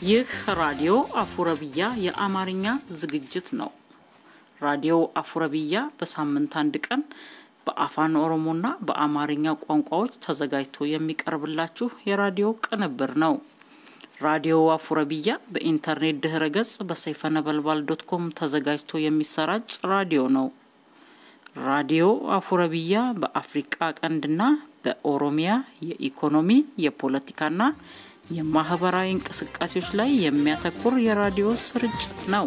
ይህ ራዲዮ አፉረብያ የአማርኛ ዝግጅት ነው። ራዲዮ አፉረብያ በሳምንት አንድ ቀን በአፋን ኦሮሞና በአማርኛ ቋንቋዎች ተዘጋጅቶ የሚቀርብላችሁ የራዲዮ ቅንብር ነው። ራዲዮ አፉረብያ በኢንተርኔት ድህረ ገጽ በሰይፈ ነበልባል ዶት ኮም ተዘጋጅቶ የሚሰራጭ ራዲዮ ነው። ራዲዮ አፉረብያ በአፍሪቃ ቀንድና በኦሮሚያ የኢኮኖሚ የፖለቲካና የማህበራዊ እንቅስቃሴዎች ላይ የሚያተኩር የራዲዮ ስርጭት ነው።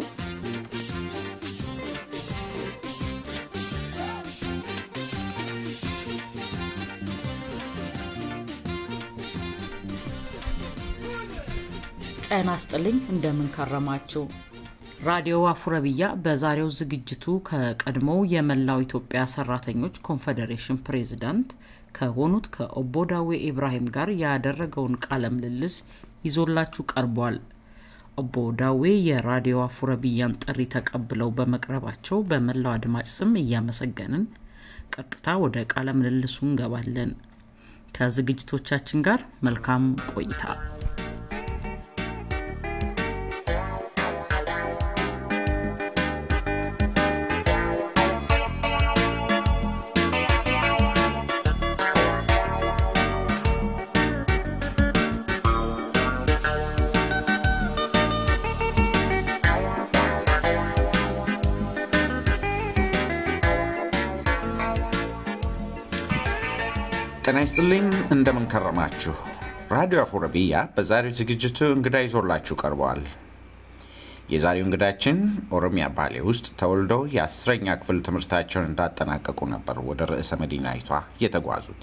ጤና ይስጥልኝ። እንደምን ከረማችሁ? ራዲዮ አፉረብያ በዛሬው ዝግጅቱ ከቀድሞው የመላው ኢትዮጵያ ሰራተኞች ኮንፌዴሬሽን ፕሬዝዳንት ከሆኑት ከኦቦ ዳዌ ኢብራሂም ጋር ያደረገውን ቃለ ምልልስ ይዞላችሁ ቀርቧል። ኦቦ ዳዌ የራዲዮ አፉረብያን ጥሪ ተቀብለው በመቅረባቸው በመላው አድማጭ ስም እያመሰገንን ቀጥታ ወደ ቃለ ምልልሱ እንገባለን። ከዝግጅቶቻችን ጋር መልካም ቆይታ። ጤና ይስጥልኝ እንደምን ከረማችሁ። ራዲዮ አፉረብያ በዛሬው ዝግጅቱ እንግዳ ይዞላችሁ ቀርበዋል። የዛሬው እንግዳችን ኦሮሚያ ባሌ ውስጥ ተወልደው የአስረኛ ክፍል ትምህርታቸውን እንዳጠናቀቁ ነበር ወደ ርዕሰ መዲናይቷ የተጓዙት።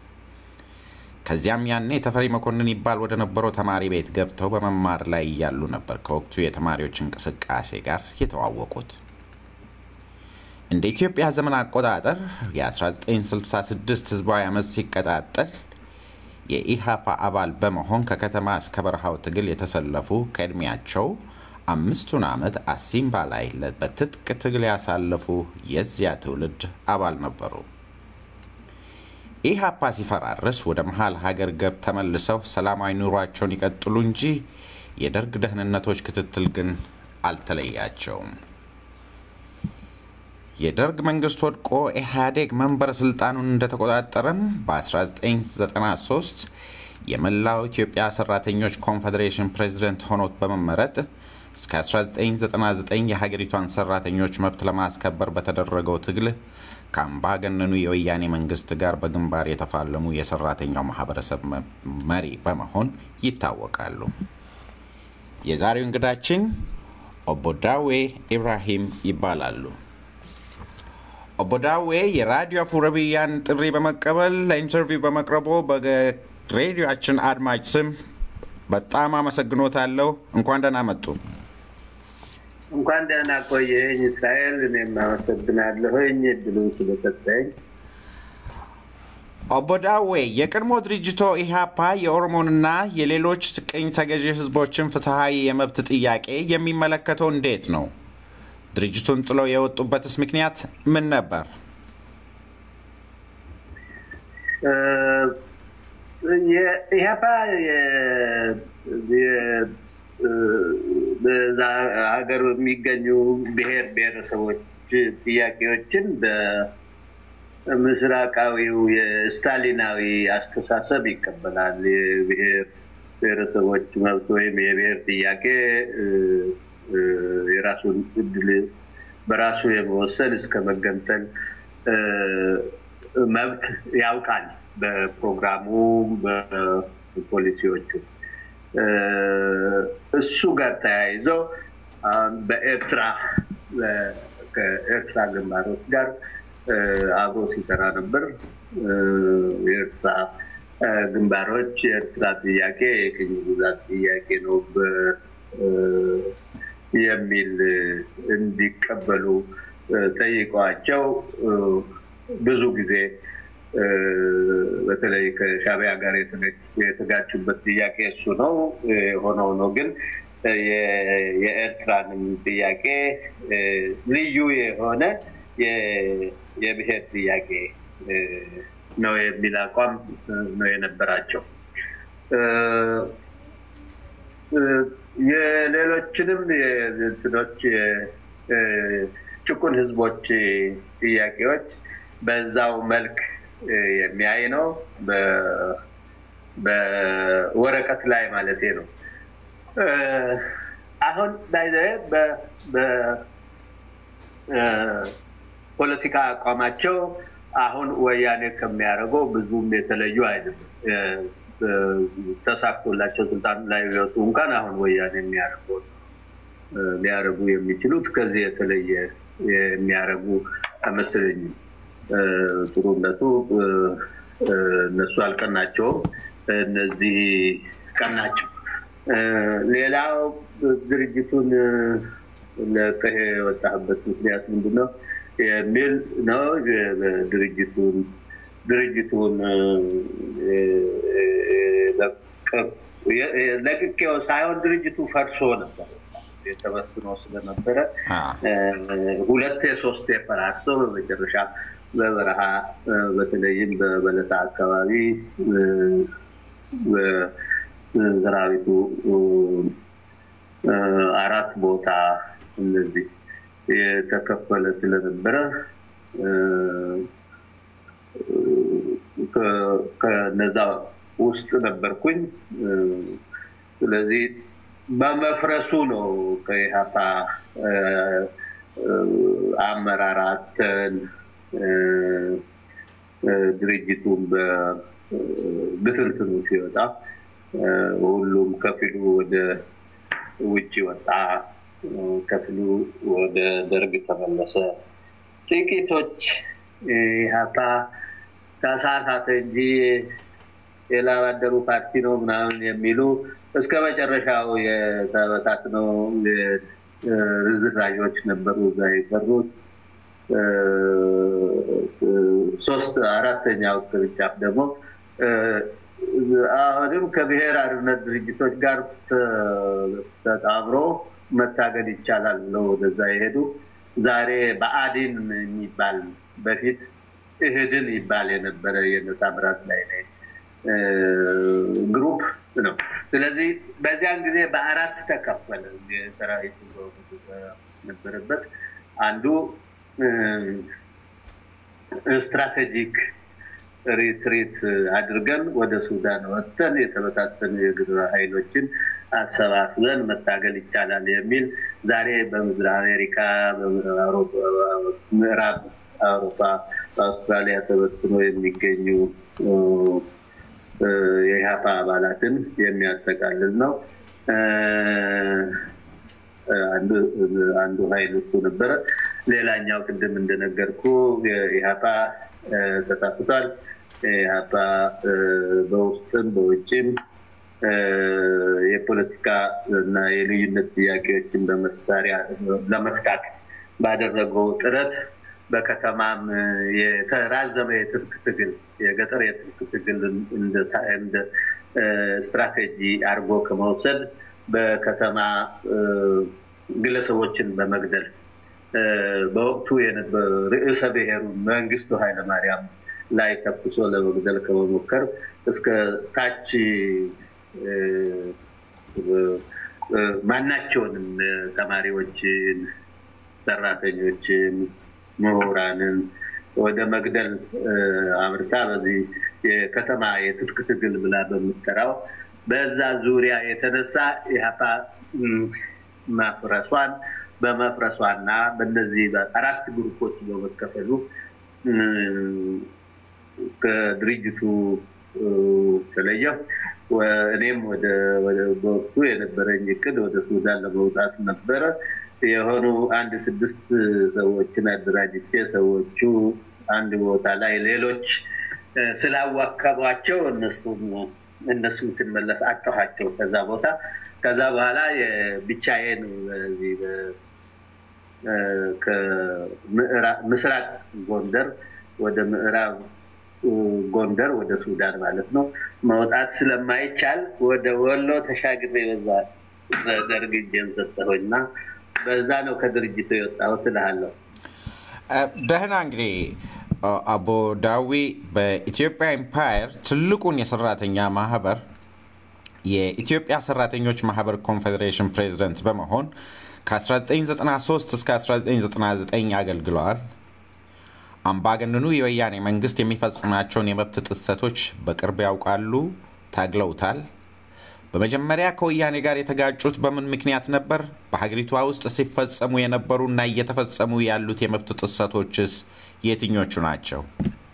ከዚያም ያኔ ተፈሪ መኮንን ይባል ወደ ነበረው ተማሪ ቤት ገብተው በመማር ላይ እያሉ ነበር ከወቅቱ የተማሪዎች እንቅስቃሴ ጋር የተዋወቁት። እንደ ኢትዮጵያ ዘመን አቆጣጠር የ1966 ህዝባዊ አመፅ ሲቀጣጠል የኢሃፓ አባል በመሆን ከከተማ እስከ በረሃው ትግል የተሰለፉ ከዕድሜያቸው አምስቱን ዓመት አሲምባ ላይ በትጥቅ ትግል ያሳለፉ የዚያ ትውልድ አባል ነበሩ። ኢሃፓ ሲፈራርስ ወደ መሀል ሀገር ገብ ተመልሰው ሰላማዊ ኑሯቸውን ይቀጥሉ እንጂ የደርግ ደህንነቶች ክትትል ግን አልተለያቸውም። የደርግ መንግስት ወድቆ ኢህአዴግ መንበረ ስልጣኑን እንደተቆጣጠረም በ1993 የመላው ኢትዮጵያ ሰራተኞች ኮንፌዴሬሽን ፕሬዚደንት ሆኖት በመመረጥ እስከ 1999 የሀገሪቷን ሰራተኞች መብት ለማስከበር በተደረገው ትግል ከአምባገነኑ የወያኔ መንግስት ጋር በግንባር የተፋለሙ የሰራተኛው ማህበረሰብ መሪ በመሆን ይታወቃሉ። የዛሬው እንግዳችን ኦቦ ዳዌ ኢብራሂም ይባላሉ። ኦቦ ዳዌ የራዲዮ አፉረብያን ጥሪ በመቀበል ለኢንተርቪው በመቅረቦ በሬዲዮችን አድማጭ ስም በጣም አመሰግኖታለሁ። እንኳን ደህና መጡ። እንኳን ደህና ቆየኝ እስራኤል። እኔም አመሰግናለሁኝ እድሉን ስለሰጠኝ። ኦቦ ዳዌ የቀድሞ ድርጅቶ ኢህአፓ የኦሮሞንና የሌሎች ቅኝ ተገዢ ህዝቦችን ፍትሐዊ የመብት ጥያቄ የሚመለከተው እንዴት ነው? ድርጅቱን ጥለው የወጡበትስ ምክንያት ምን ነበር? ኢህአፓ በዛ ሀገር የሚገኙ ብሔር ብሔረሰቦች ጥያቄዎችን በምስራቃዊው የስታሊናዊ አስተሳሰብ ይቀበላል። የብሔር ብሔረሰቦች መብት ወይም የብሔር ጥያቄ የራሱን እድል በራሱ የመወሰን እስከ መገንጠል መብት ያውቃል በፕሮግራሙ በፖሊሲዎቹ። እሱ ጋር ተያይዞ በኤርትራ ከኤርትራ ግንባሮች ጋር አብሮ ሲሰራ ነበር። የኤርትራ ግንባሮች የኤርትራ ጥያቄ የቅኝ ግዛት ጥያቄ ነው የሚል እንዲቀበሉ ጠይቀዋቸው ብዙ ብዙ ጊዜ በተለይ ከሻቢያ ጋር የተጋጩበት ጥያቄ እሱ ነው። የሆነው ነው ግን የኤርትራንም ጥያቄ ልዩ የሆነ የብሔር ጥያቄ ነው የሚል አቋም ነው የነበራቸው። የሌሎችንም እንትኖች ጭቁን ህዝቦች ጥያቄዎች በዛው መልክ የሚያይ ነው። በወረቀት ላይ ማለት ነው። አሁን በፖለቲካ አቋማቸው አሁን ወያኔ ከሚያደርገው ብዙም የተለዩ አይደለም። ተሳክቶላቸው ስልጣን ላይ ቢወጡ እንኳን አሁን ወያኔ የሚያደርገው ሊያደርጉ የሚችሉት ከዚህ የተለየ የሚያደርጉ አይመስለኝም። ጥሩነቱ እነሱ አልቀናቸውም፣ እነዚህ ቀናቸው። ሌላው ድርጅቱን ለቀሄ የወጣህበት ምክንያት ምንድን ነው የሚል ነው። ድርጅቱን ድርጅቱን ለቅቄው ሳይሆን ድርጅቱ ፈርሶ ነበር የተበትኖ ስለነበረ ሁለት የሶስት የፈራርሶ በመጨረሻ በበረሃ በተለይም በበለሳ አካባቢ ሰራዊቱ አራት ቦታ እነዚህ የተከፈለ ስለነበረ ከነዛ ውስጥ ነበርኩኝ። ስለዚህ በመፍረሱ ነው ከኢህአፓ አመራር አተን ድርጅቱን በብትንትኑ ሲወጣ ሁሉም ከፊሉ ወደ ውጭ ወጣ፣ ከፊሉ ወደ ደርግ ተመለሰ። ጥቂቶች ኢህአፓ ተሳሳተ እንጂ የላባደሩ ፓርቲ ነው ምናምን የሚሉ እስከ መጨረሻው የተበታትነው ርዝራዦች ነበሩ እዛ የቀሩት። ሶስት አራተኛው ቅርንጫፍ ደግሞ አሁንም ከብሔር አርነት ድርጅቶች ጋር ተጣምሮ መታገል ይቻላል ብለው ወደዛ የሄዱ ዛሬ በአዲን የሚባል በፊት እህድን ይባል የነበረ የነታምራት ላይ ግሩፕ ነው። ስለዚህ በዚያን ጊዜ በአራት ተከፈለ። የሰራዊት ነበረበት አንዱ ስትራቴጂክ ሪትሪት አድርገን ወደ ሱዳን ወጥተን የተበታተኑ የግራ ኃይሎችን አሰባስበን መታገል ይቻላል የሚል ዛሬ በምድር አሜሪካ፣ ምዕራብ አውሮፓ፣ በአውስትራሊያ ተበትኖ የሚገኙ የኢህአፓ አባላትን የሚያጠቃልል ነው። አንዱ ኃይል እሱ ነበረ። ሌላኛው ቅድም እንደነገርኩ የኢህአፓ ተሳስቷል። ኢህአፓ በውስጥም በውጭም የፖለቲካ እና የልዩነት ጥያቄዎችን በመሳሪያ ለመፍታት ባደረገው ጥረት በከተማም የተራዘመ የትጥቅ ትግል የገጠር የትጥቅ ትግል እንደ ስትራቴጂ አድርጎ ከመውሰድ በከተማ ግለሰቦችን በመግደል በወቅቱ ርዕሰ ብሔሩ መንግስቱ ኃይለማርያም ላይ ተኩሶ ለመግደል ከመሞከር እስከ ታች ማናቸውንም ተማሪዎችን፣ ሰራተኞችን፣ ምሁራንን ወደ መግደል አምርታ በዚህ የከተማ የትጥቅ ትግል ብላ በምትጠራው በዛ ዙሪያ የተነሳ ኢህአፓ ማፍረሷን በመፍረሷና በእነዚህ አራት ግሩፖች በመከፈሉ ከድርጅቱ ተለየው። እኔም በወቅቱ የነበረኝ እቅድ ወደ ሱዳን ለመውጣት ነበረ። የሆኑ አንድ ስድስት ሰዎችን አደራጅቼ ሰዎቹ አንድ ቦታ ላይ ሌሎች ስላዋከቧቸው እነሱም እነሱም ስመለስ አጠኋቸው ከዛ ቦታ። ከዛ በኋላ ብቻዬን ከምስራቅ ጎንደር ወደ ምዕራብ ጎንደር ወደ ሱዳን ማለት ነው መውጣት ስለማይቻል ወደ ወሎ ተሻግሬ በዛ በደርግ እጄን ሰጠሁኝና በዛ ነው ከድርጅቱ የወጣሁት እልሃለሁ። ደህና እንግዲህ አቦ ዳዊ በኢትዮጵያ ኤምፓየር ትልቁን የሰራተኛ ማህበር የኢትዮጵያ ሰራተኞች ማህበር ኮንፌዴሬሽን ፕሬዝደንት በመሆን ከ1993 እስከ 1999 አገልግለዋል። አምባገነኑ የወያኔ መንግስት የሚፈጽማቸውን የመብት ጥሰቶች በቅርብ ያውቃሉ፣ ታግለውታል። በመጀመሪያ ከወያኔ ጋር የተጋጩት በምን ምክንያት ነበር? በሀገሪቷ ውስጥ ሲፈጸሙ የነበሩና እየተፈጸሙ ያሉት የመብት ጥሰቶችስ የትኞቹ ናቸው?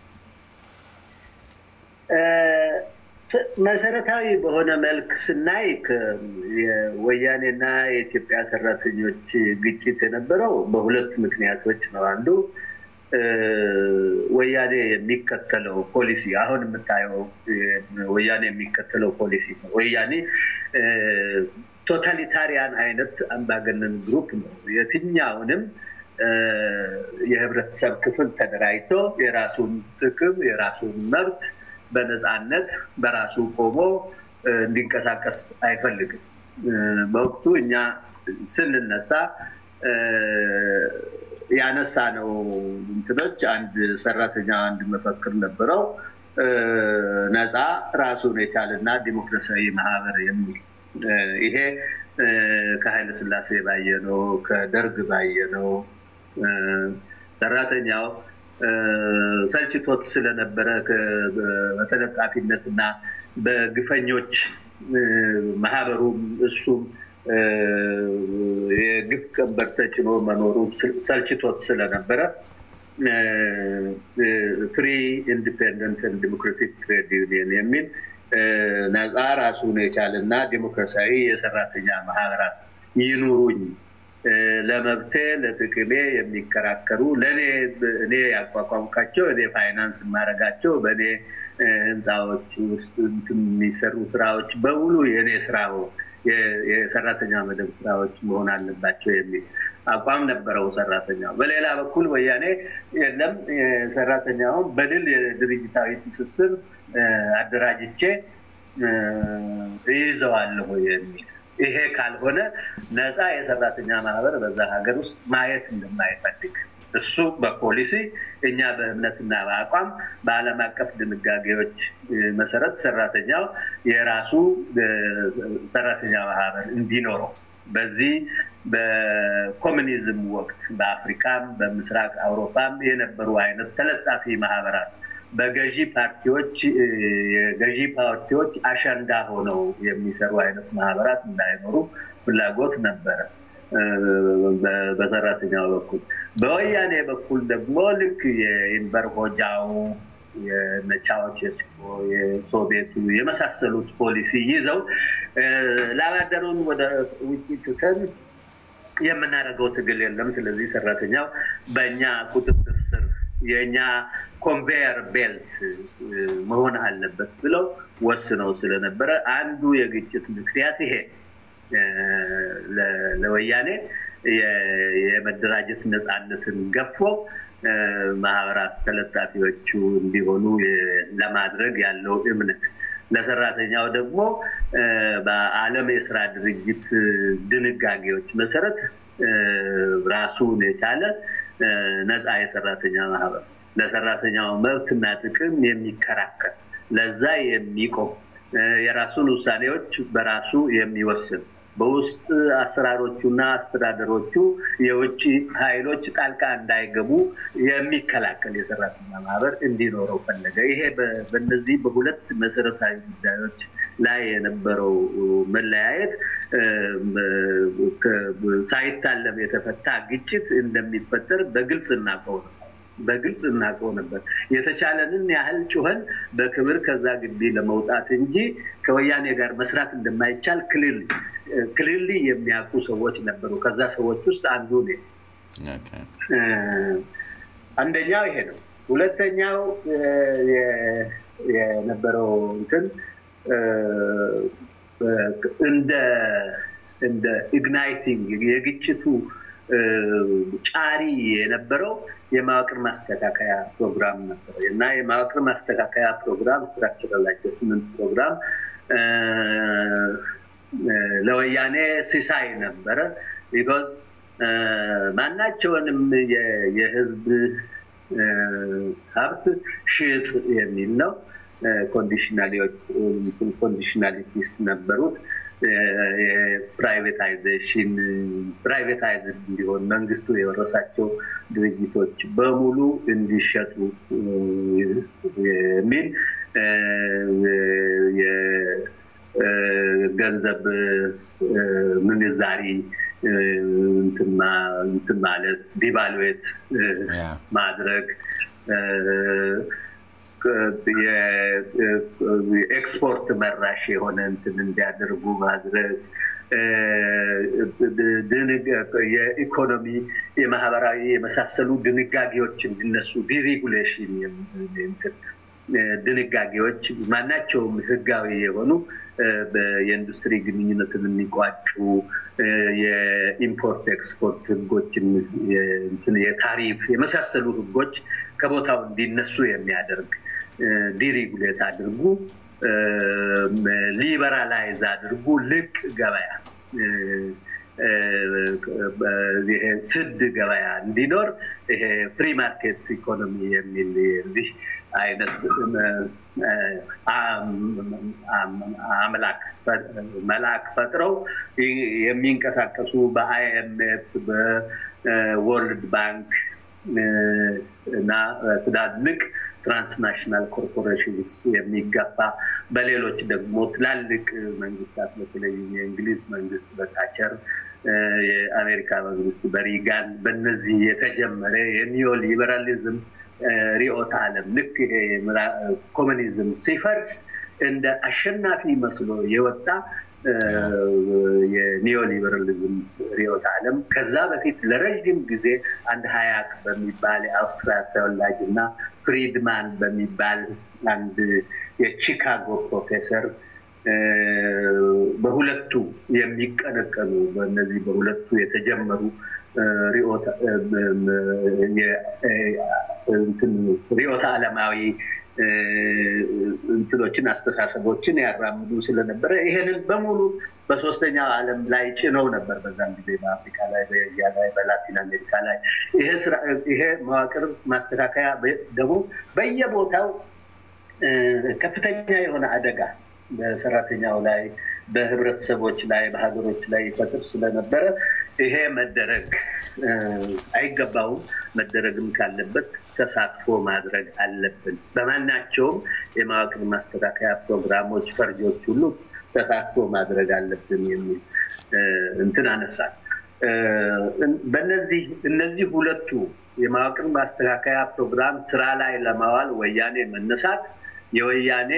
መሰረታዊ በሆነ መልክ ስናይ የወያኔና የኢትዮጵያ ሰራተኞች ግጭት የነበረው በሁለት ምክንያቶች ነው። አንዱ ወያኔ የሚከተለው ፖሊሲ አሁን የምታየው ወያኔ የሚከተለው ፖሊሲ ነው። ወያኔ ቶታሊታሪያን አይነት አምባገነን ግሩፕ ነው። የትኛውንም የህብረተሰብ ክፍል ተደራጅቶ የራሱን ጥቅም የራሱን መብት በነፃነት በራሱ ቆሞ እንዲንቀሳቀስ አይፈልግም። በወቅቱ እኛ ስንነሳ ያነሳ ነው እንትኖች አንድ ሰራተኛ አንድ መፈክር ነበረው ነፃ ራሱን የቻለና ዲሞክራሲያዊ ማህበር የሚል ይሄ ከኃይለ ስላሴ ባየነው ከደርግ ባየነው ሰራተኛው ሰልችቶት ስለነበረ በተለጣፊነት እና በግፈኞች ማህበሩም እሱም የግፍ ቀንበር ተጭኖ መኖሩ ሰልችቶት ስለነበረ ፍሪ ኢንዲፔንደንት ዲሞክራቲክ ትሬድ ዩኒየን የሚል ነፃ ራሱን የቻለና ዲሞክራሲያዊ የሰራተኛ ማህበራት ይኑሩኝ ለመብቴ ለጥቅሜ የሚከራከሩ ለእኔ እኔ ያቋቋምካቸው እኔ ፋይናንስ የማደርጋቸው በእኔ ህንፃዎች ውስጥ የሚሰሩ ስራዎች በሙሉ የእኔ ስራ የሰራተኛ መደብ ስራዎች መሆን አለባቸው የሚል አቋም ነበረው ሰራተኛው። በሌላ በኩል ወያኔ የለም ሰራተኛውን በድል የድርጅታዊ ትስስር አደራጅቼ እይዘዋለሁ የሚል ይሄ ካልሆነ ነፃ የሰራተኛ ማህበር በዛ ሀገር ውስጥ ማየት እንደማይፈልግ እሱ በፖሊሲ እኛ በእምነትና በአቋም በዓለም አቀፍ ድንጋጌዎች መሰረት ሰራተኛው የራሱ ሰራተኛ ማህበር እንዲኖረው በዚህ በኮሚኒዝም ወቅት በአፍሪካም በምስራቅ አውሮፓም የነበሩ አይነት ተለጣፊ ማህበራት በገዢ ፓርቲዎች የገዢ ፓርቲዎች አሸንዳ ሆነው የሚሰሩ አይነት ማህበራት እንዳይኖሩ ፍላጎት ነበረ በሰራተኛው በኩል። በወያኔ በኩል ደግሞ ልክ የኢንበር ሆጃው የነቻዎቼስኮ የሶቪየቱ የመሳሰሉት ፖሊሲ ይዘው ላባደሩን ወደ ውጭ ትተን የምናደርገው ትግል የለም። ስለዚህ ሰራተኛው በእኛ ቁጥጥር ስር የእኛ ኮንቬየር ቤልት መሆን አለበት ብለው ወስነው ስለነበረ አንዱ የግጭት ምክንያት ይሄ ለወያኔ የመደራጀት ነፃነትን ገፎ ማህበራት ተለጣፊዎቹ እንዲሆኑ ለማድረግ ያለው እምነት ለሰራተኛው ደግሞ በዓለም የስራ ድርጅት ድንጋጌዎች መሰረት ራሱን የቻለ ነፃ የሰራተኛ ማህበር ለሰራተኛው መብትና ጥቅም የሚከራከር ለዛ የሚቆም የራሱን ውሳኔዎች በራሱ የሚወስን በውስጥ አሰራሮቹና አስተዳደሮቹ የውጭ ኃይሎች ጣልቃ እንዳይገቡ የሚከላከል የሰራተኛ ማህበር እንዲኖረው ፈለገ። ይሄ በእነዚህ በሁለት መሰረታዊ ጉዳዮች ላይ የነበረው መለያየት ሳይታለም የተፈታ ግጭት እንደሚፈጠር በግልጽ እናውቀው ነው በግልጽ እናውቀው ነበር። የተቻለንን ያህል ጩኸን በክብር ከዛ ግቢ ለመውጣት እንጂ ከወያኔ ጋር መስራት እንደማይቻል ክልል ክልል የሚያውቁ ሰዎች ነበሩ። ከዛ ሰዎች ውስጥ አንዱ ነ አንደኛው ይሄ ነው። ሁለተኛው የነበረው እንትን እንደ እንደ ኢግናይቲንግ የግጭቱ ጫሪ የነበረው የመዋቅር ማስተካከያ ፕሮግራም ነበረ እና የመዋቅር ማስተካከያ ፕሮግራም ስትራክቸራል አጀስትመንት ፕሮግራም ለወያኔ ሲሳይ ነበረ። ቢኮዝ ማናቸውንም የህዝብ ሀብት ሽጥ የሚል ነው። ኮንዲሽናሊቲስ ነበሩት። የፕራይቬታይዜሽን ፕራይቬታይዝ እንዲሆን መንግስቱ የወረሳቸው ድርጅቶች በሙሉ እንዲሸጡ የሚል የገንዘብ ምንዛሪ እንትን ማለት ዲቫሉዌት ማድረግ የኤክስፖርት መራሽ የሆነ እንትን እንዲያደርጉ ማድረግ የኢኮኖሚ የማህበራዊ የመሳሰሉ ድንጋጌዎች እንዲነሱ ዲሬጉሌሽን ድንጋጌዎች ማናቸውም ህጋዊ የሆኑ የኢንዱስትሪ ግንኙነትን የሚቋጩ የኢምፖርት ኤክስፖርት ህጎችን የታሪፍ የመሳሰሉ ህጎች ከቦታው እንዲነሱ የሚያደርግ ዲሪጉሌት አድርጉ፣ ሊበራላይዝ አድርጉ፣ ልቅ ገበያ ይሄ ስድ ገበያ እንዲኖር ይሄ ፍሪ ማርኬት ኢኮኖሚ የሚል እዚህ አይነት አምላክ መልአክ ፈጥረው የሚንቀሳቀሱ በአይኤምኤፍ በወርልድ ባንክ እና ትላልቅ ትራንስናሽናል ኮርፖሬሽንስ የሚገፋ በሌሎች ደግሞ ትላልቅ መንግስታት በተለይም የእንግሊዝ መንግስት በታቸር የአሜሪካ መንግስት በሪጋን በነዚህ የተጀመረ የኒዮ ሊበራሊዝም ሪኦት ዓለም ልክ ይሄ ኮሚኒዝም ሲፈርስ እንደ አሸናፊ መስሎ የወጣ የኒዮሊበራሊዝም ሪዮት ዓለም ከዛ በፊት ለረዥም ጊዜ አንድ ሀያክ በሚባል የአውስትሪያ ተወላጅ እና ፍሪድማን በሚባል አንድ የቺካጎ ፕሮፌሰር በሁለቱ የሚቀነቀኑ በእነዚህ በሁለቱ የተጀመሩ ሪዮት ዓለማዊ እንትኖችን አስተሳሰቦችን ያራምዱ ስለነበረ ይሄንን በሙሉ በሶስተኛው ዓለም ላይ ጭነው ነበር። በዛም ጊዜ በአፍሪካ ላይ፣ በኤዥያ ላይ፣ በላቲን አሜሪካ ላይ ይሄ መዋቅር ማስተካከያ ደግሞ በየቦታው ከፍተኛ የሆነ አደጋ በሰራተኛው ላይ በህብረተሰቦች ላይ በሀገሮች ላይ ይፈጥር ስለነበረ ይሄ መደረግ አይገባውም። መደረግም ካለበት ተሳትፎ ማድረግ አለብን። በማናቸውም የመዋቅር ማስተካከያ ፕሮግራሞች፣ ፈርጆች ሁሉ ተሳትፎ ማድረግ አለብን የሚል እንትን አነሳል። በነዚህ እነዚህ ሁለቱ የመዋቅር ማስተካከያ ፕሮግራም ስራ ላይ ለማዋል ወያኔ መነሳት የወያኔ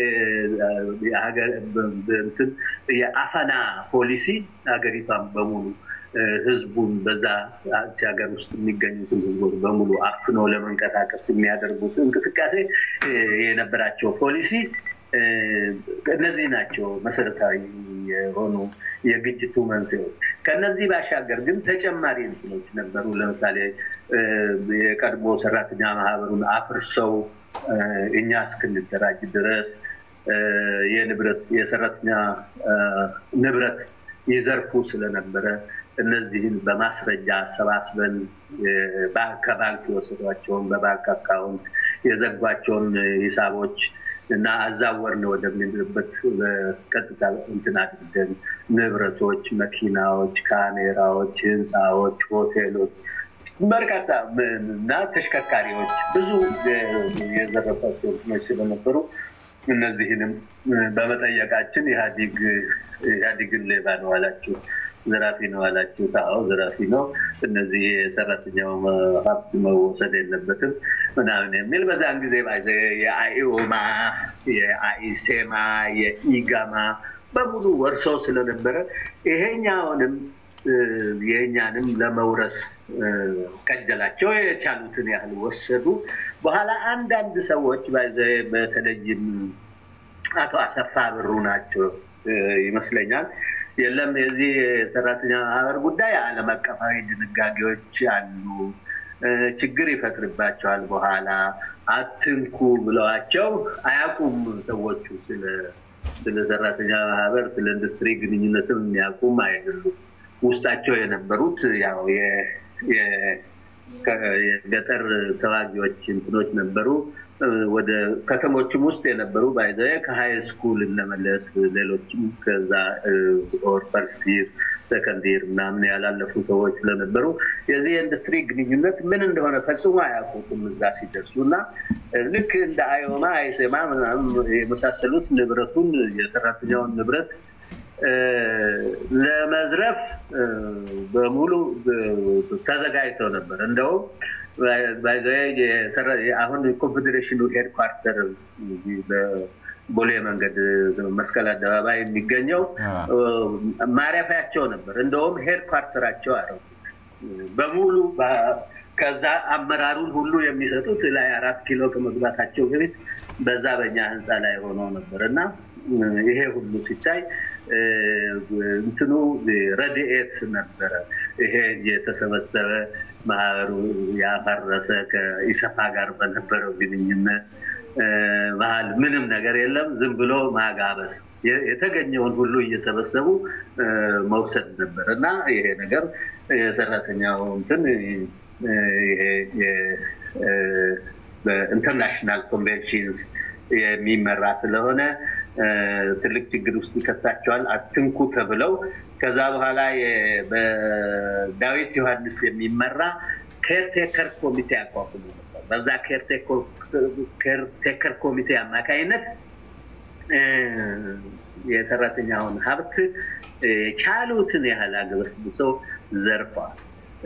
የአፈና ፖሊሲ ሀገሪቷን በሙሉ ህዝቡን በዛ ሀገር ውስጥ የሚገኙትን ህዝቦች በሙሉ አፍኖ ለመንቀሳቀስ የሚያደርጉት እንቅስቃሴ የነበራቸው ፖሊሲ እነዚህ ናቸው መሰረታዊ የሆኑ የግጭቱ መንስኤዎች። ከነዚህ ባሻገር ግን ተጨማሪ እንትኖች ነበሩ። ለምሳሌ የቀድሞ ሰራተኛ ማህበሩን አፍርሰው እኛ እስክንደራጅ ድረስ የንብረት የሰራተኛ ንብረት ይዘርፉ ስለነበረ እነዚህን በማስረጃ አሰባስበን ከባንክ የወሰዷቸውን በባንክ አካውንት የዘጓቸውን ሂሳቦች እና አዛወርን ወደሚልበት በቀጥታ እንትን አድርገን ንብረቶች፣ መኪናዎች፣ ካሜራዎች፣ ህንፃዎች፣ ሆቴሎች በርካታ እና ተሽከርካሪዎች ብዙ የዘረፏቸው እንትኖች ስለነበሩ እነዚህንም በመጠየቃችን ኢህአዲግ ኢህአዲግን ሌባ ነው አላችሁ፣ ዘራፊ ነው አላችሁ። አዎ ዘራፊ ነው፣ እነዚህ የሰራተኛው ሀብት መወሰድ የለበትም ምናምን የሚል በዛን ጊዜ የአኢኦማ የአኢሴማ የኢጋማ በሙሉ ወርሶ ስለነበረ ይሄኛውንም የእኛንም ለመውረስ ከጀላቸው የቻሉትን ያህል ወሰዱ። በኋላ አንዳንድ ሰዎች በተለይም አቶ አሰፋ ብሩ ናቸው ይመስለኛል። የለም የዚህ የሰራተኛ ማህበር ጉዳይ ዓለም አቀፋዊ ድንጋጌዎች አሉ፣ ችግር ይፈጥርባቸዋል፣ በኋላ አትንኩ ብለዋቸው አያውቁም ሰዎቹ ስለ ሰራተኛ ማህበር ስለ ኢንዱስትሪ ግንኙነትም የሚያውቁም አይደሉም። ውስጣቸው የነበሩት ያው የገጠር ተዋጊዎች እንትኖች ነበሩ። ወደ ከተሞችም ውስጥ የነበሩ ባይዘ ከሀይ ስኩል እነመለስ ሌሎችም ከዛ ኦር ፈርስት ይር ሰከንድ ይር ምናምን ያላለፉ ሰዎች ስለነበሩ የዚህ የኢንዱስትሪ ግንኙነት ምን እንደሆነ ፈጽሞ አያውቁትም እዛ ሲደርሱ እና ልክ እንደ አዮማ አይሴማ ምናምን የመሳሰሉት ንብረቱን የሰራተኛውን ንብረት ለመዝረፍ በሙሉ ተዘጋጅተው ነበር። እንደውም አሁን ኮንፌዴሬሽኑ ሄድኳርተር ቦሌ መንገድ መስቀል አደባባይ የሚገኘው ማረፊያቸው ነበር። እንደውም ሄድኳርተራቸው አደረጉት በሙሉ ከዛ አመራሩን ሁሉ የሚሰጡት ላይ አራት ኪሎ ከመግባታቸው በፊት በዛ በኛ ህንፃ ላይ ሆነው ነበር እና ይሄ ሁሉ ሲታይ እንትኑ ረድኤት ነበረ። ይሄ የተሰበሰበ ማህበሩ ያፈረሰ ከኢሰፓ ጋር በነበረው ግንኙነት መሀል ምንም ነገር የለም። ዝም ብሎ ማጋበስ የተገኘውን ሁሉ እየሰበሰቡ መውሰድ ነበር እና ይሄ ነገር የሰራተኛው እንትን ይሄ በኢንተርናሽናል ኮንቬንሽንስ የሚመራ ስለሆነ ትልቅ ችግር ውስጥ ይከታቸዋል። አትንኩ ተብለው ከዛ በኋላ በዳዊት ዮሐንስ የሚመራ ኬርቴከር ኮሚቴ አቋቁሞ ነበር። በዛ ኬርቴከር ኮሚቴ አማካይነት የሰራተኛውን ሀብት የቻሉትን ያህል አግበስብሰው ዘርፈዋል።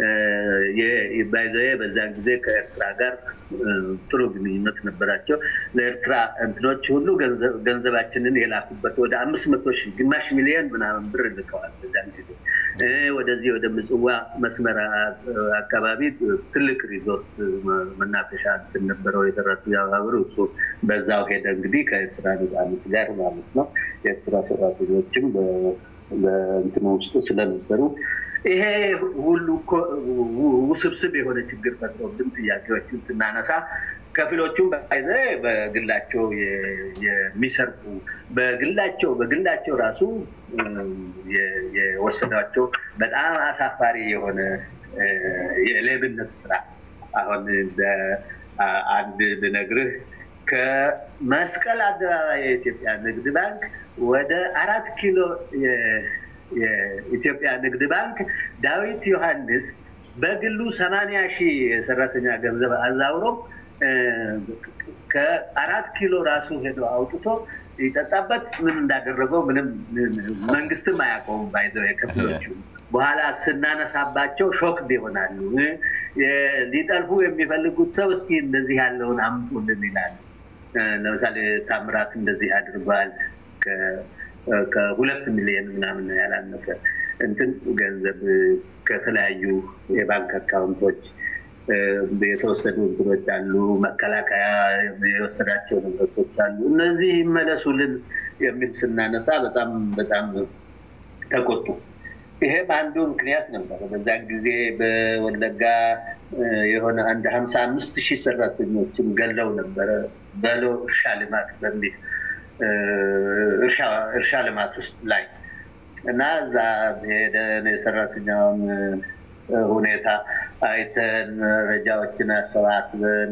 ባይዘ በዛን ጊዜ ከኤርትራ ጋር ጥሩ ግንኙነት ነበራቸው። ለኤርትራ እንትኖች ሁሉ ገንዘባችንን የላኩበት ወደ አምስት መቶ ሺህ ግማሽ ሚሊዮን ምናምን ብር ልከዋል። በዛን ጊዜ ወደዚህ ወደ ምጽዋ መስመር አካባቢ ትልቅ ሪዞርት መናፈሻ እንትን ነበረው የሰራተኛ ማህበሩ እሱ በዛው ሄደ እንግዲህ ከኤርትራ ነፃነት ጋር ማለት ነው። የኤርትራ ሰራተኞችም በእንትኑ ውስጥ ስለነበሩ ይሄ ሁሉ ውስብስብ የሆነ ችግር ፈጥሮብን ጥያቄዎችን ስናነሳ ከፊሎቹም በይዘ በግላቸው የሚሰርቁ በግላቸው በግላቸው ራሱ የወሰዷቸው በጣም አሳፋሪ የሆነ የሌብነት ስራ አሁን አንድ ብነግርህ ከመስቀል አደባባይ የኢትዮጵያ ንግድ ባንክ ወደ አራት ኪሎ የኢትዮጵያ ንግድ ባንክ ዳዊት ዮሐንስ በግሉ ሰማንያ ሺህ የሰራተኛ ገንዘብ አዛውሮ ከአራት ኪሎ ራሱ ሄዶ አውጥቶ ይጠጣበት ምን እንዳደረገው ምንም መንግስትም አያውቀውም። ባይዘው የከፍሎቹ በኋላ ስናነሳባቸው ሾክድ ይሆናሉ። ሊጠልፉ የሚፈልጉት ሰው እስኪ እንደዚህ ያለውን አምጡልን ይላሉ። ለምሳሌ ታምራት እንደዚህ አድርጓል። ከሁለት ሚሊዮን ምናምን ያላነሰ እንትን ገንዘብ ከተለያዩ የባንክ አካውንቶች የተወሰዱ እንትኖች አሉ። መከላከያ የወሰዳቸው ንብረቶች አሉ። እነዚህ ይመለሱልን የሚል ስናነሳ በጣም በጣም ተቆጡ። ይሄም አንዱ ምክንያት ነበር። በዛን ጊዜ በወለጋ የሆነ አንድ ሀምሳ አምስት ሺህ ሰራተኞችን ገለው ነበረ በሎ እርሻ ልማት በሚል እርሻ ልማት ውስጥ ላይ እና እዛ ሄደን የሰራተኛውን ሁኔታ አይተን መረጃዎችን አሰባስበን